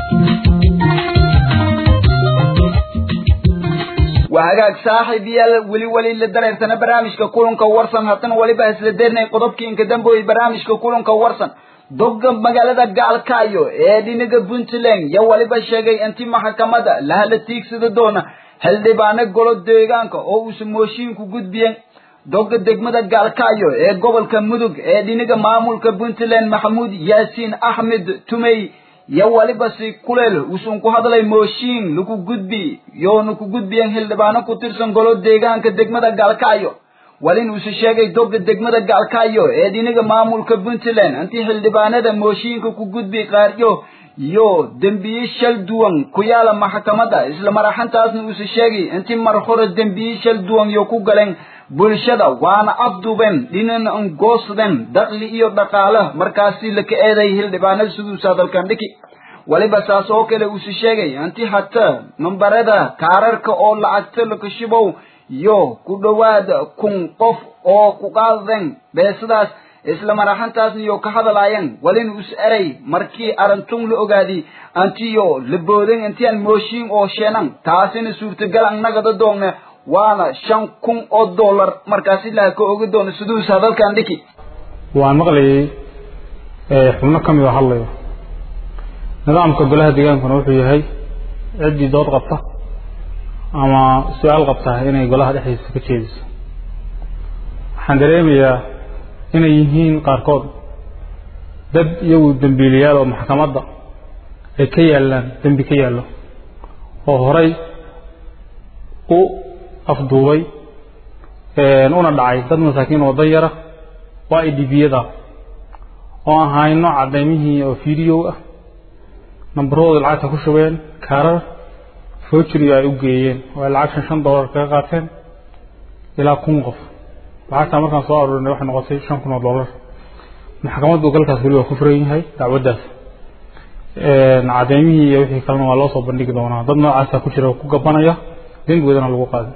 waa hagaag saaxiib yaal weli weli la dareersana barnaamijka kulanka warsan haddana weliba isla deernay qodobkii inka dambeoyey barnaamijka kulanka warsan dogga magaalada gaalkaayo ee dhinaga puntland yo weliba sheegay inti maxkamada lahala tiigsada doona xildhibaano golo deegaanka oo uusa mooshiinku gudbiyeen dogga degmada gaalkaayo ee gobolka mudug ee dhinaga maamulka puntland maxamuud yaasiin axmed tumey yo waliba si kuleel uusan ku hadlay mooshiin lagu gudbi yoona ku gudbiyen xildhibaano ku tirsan golo deegaanka degmada gaalkaayo walin uuse sheegay dogga degmada gaalkaayo ee dhinaga maamulka puntland intii xildhibaanada mooshiinka ku gudbi qaaryo yo dembiye shal duwan ku yaala maxkamada isla maraxantaasna uuse sheegay intii mar hore dembiye shal duwan yo ku galeen bulshada waana afduben dhinan angoosden dakli iyo dhaqaale markaasi laka eeday xildhibaanada siduusa dalkan dhiki waliba saas oo kale uuse sheegay inti hata nambarada kaararka oo lacagta lakashibow yo ku dhowaad kun qof oo ku qaadden beesadaas isla maraxantaasna yo ka hadalaayeen walin us eray markii arantun la ogaadi antiyo la booden intian mooshiin oo sheenan taasina suurtagal annagada doonna waana shan kun oo dollar markaasi laha ka oga doono siduusa dalkan dhiki waan maqlayay xubno ka mid a hadlayo nidaamka golaha deegaankuna wuxuu yahay ciddii dood qabta ama su-aal qabta inay golaha dhexdiisa ka jeediso waxaan dareemayaa inay yihiin qaarkood dad iyagu dembiiliyaal oo maxkamadda ay ka yaallaan dembi ka yaallo oo horay u afduubay una dhacay dad masaakiin oo dan yara waa ay dhibiyada oo aan hayno cadaymihii oo video ah nambarahooda lacagta ku shubeen kaarar foojiriyo ay u geeyeen oo ay lacag shan shan dollar kaga qaateen ilaa kun qof lacagtaa markaan soo aruurinay waxay noqotay shan kun oo dollar maxkamaddu galkaas weli waa ku furan yahay dacwaddaas cadaymihii iyo wixii kalena waa loo soo bandhigi doonaa dad noocaasa ku jira oo ku gabanaya dembigoodana lagu qaadin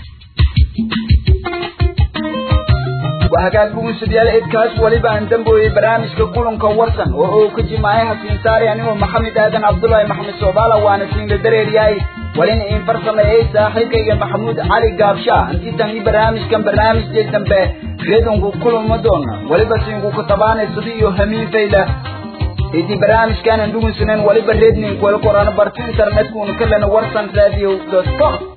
وهكذا بقول سديال إدكاس ولبا أن دنبوي برامج كلهم كورسن وهو كجماعي حسين ساري يعني محمد آدم عبد الله محمد صوبالا وانا سين درير ياي ولين إن فرصنا إيه صاحب كي محمود علي قابشا أنتي تاني برامج كم برامج جي دنبه غيدون كلهم مدونا ولبا سين كتبان سديو همين فيلا إدي برامج كان ندوم سنين ولبا ريدنين كوالقرآن برتين ترمتكون كلنا ورسن راديو دوت كوم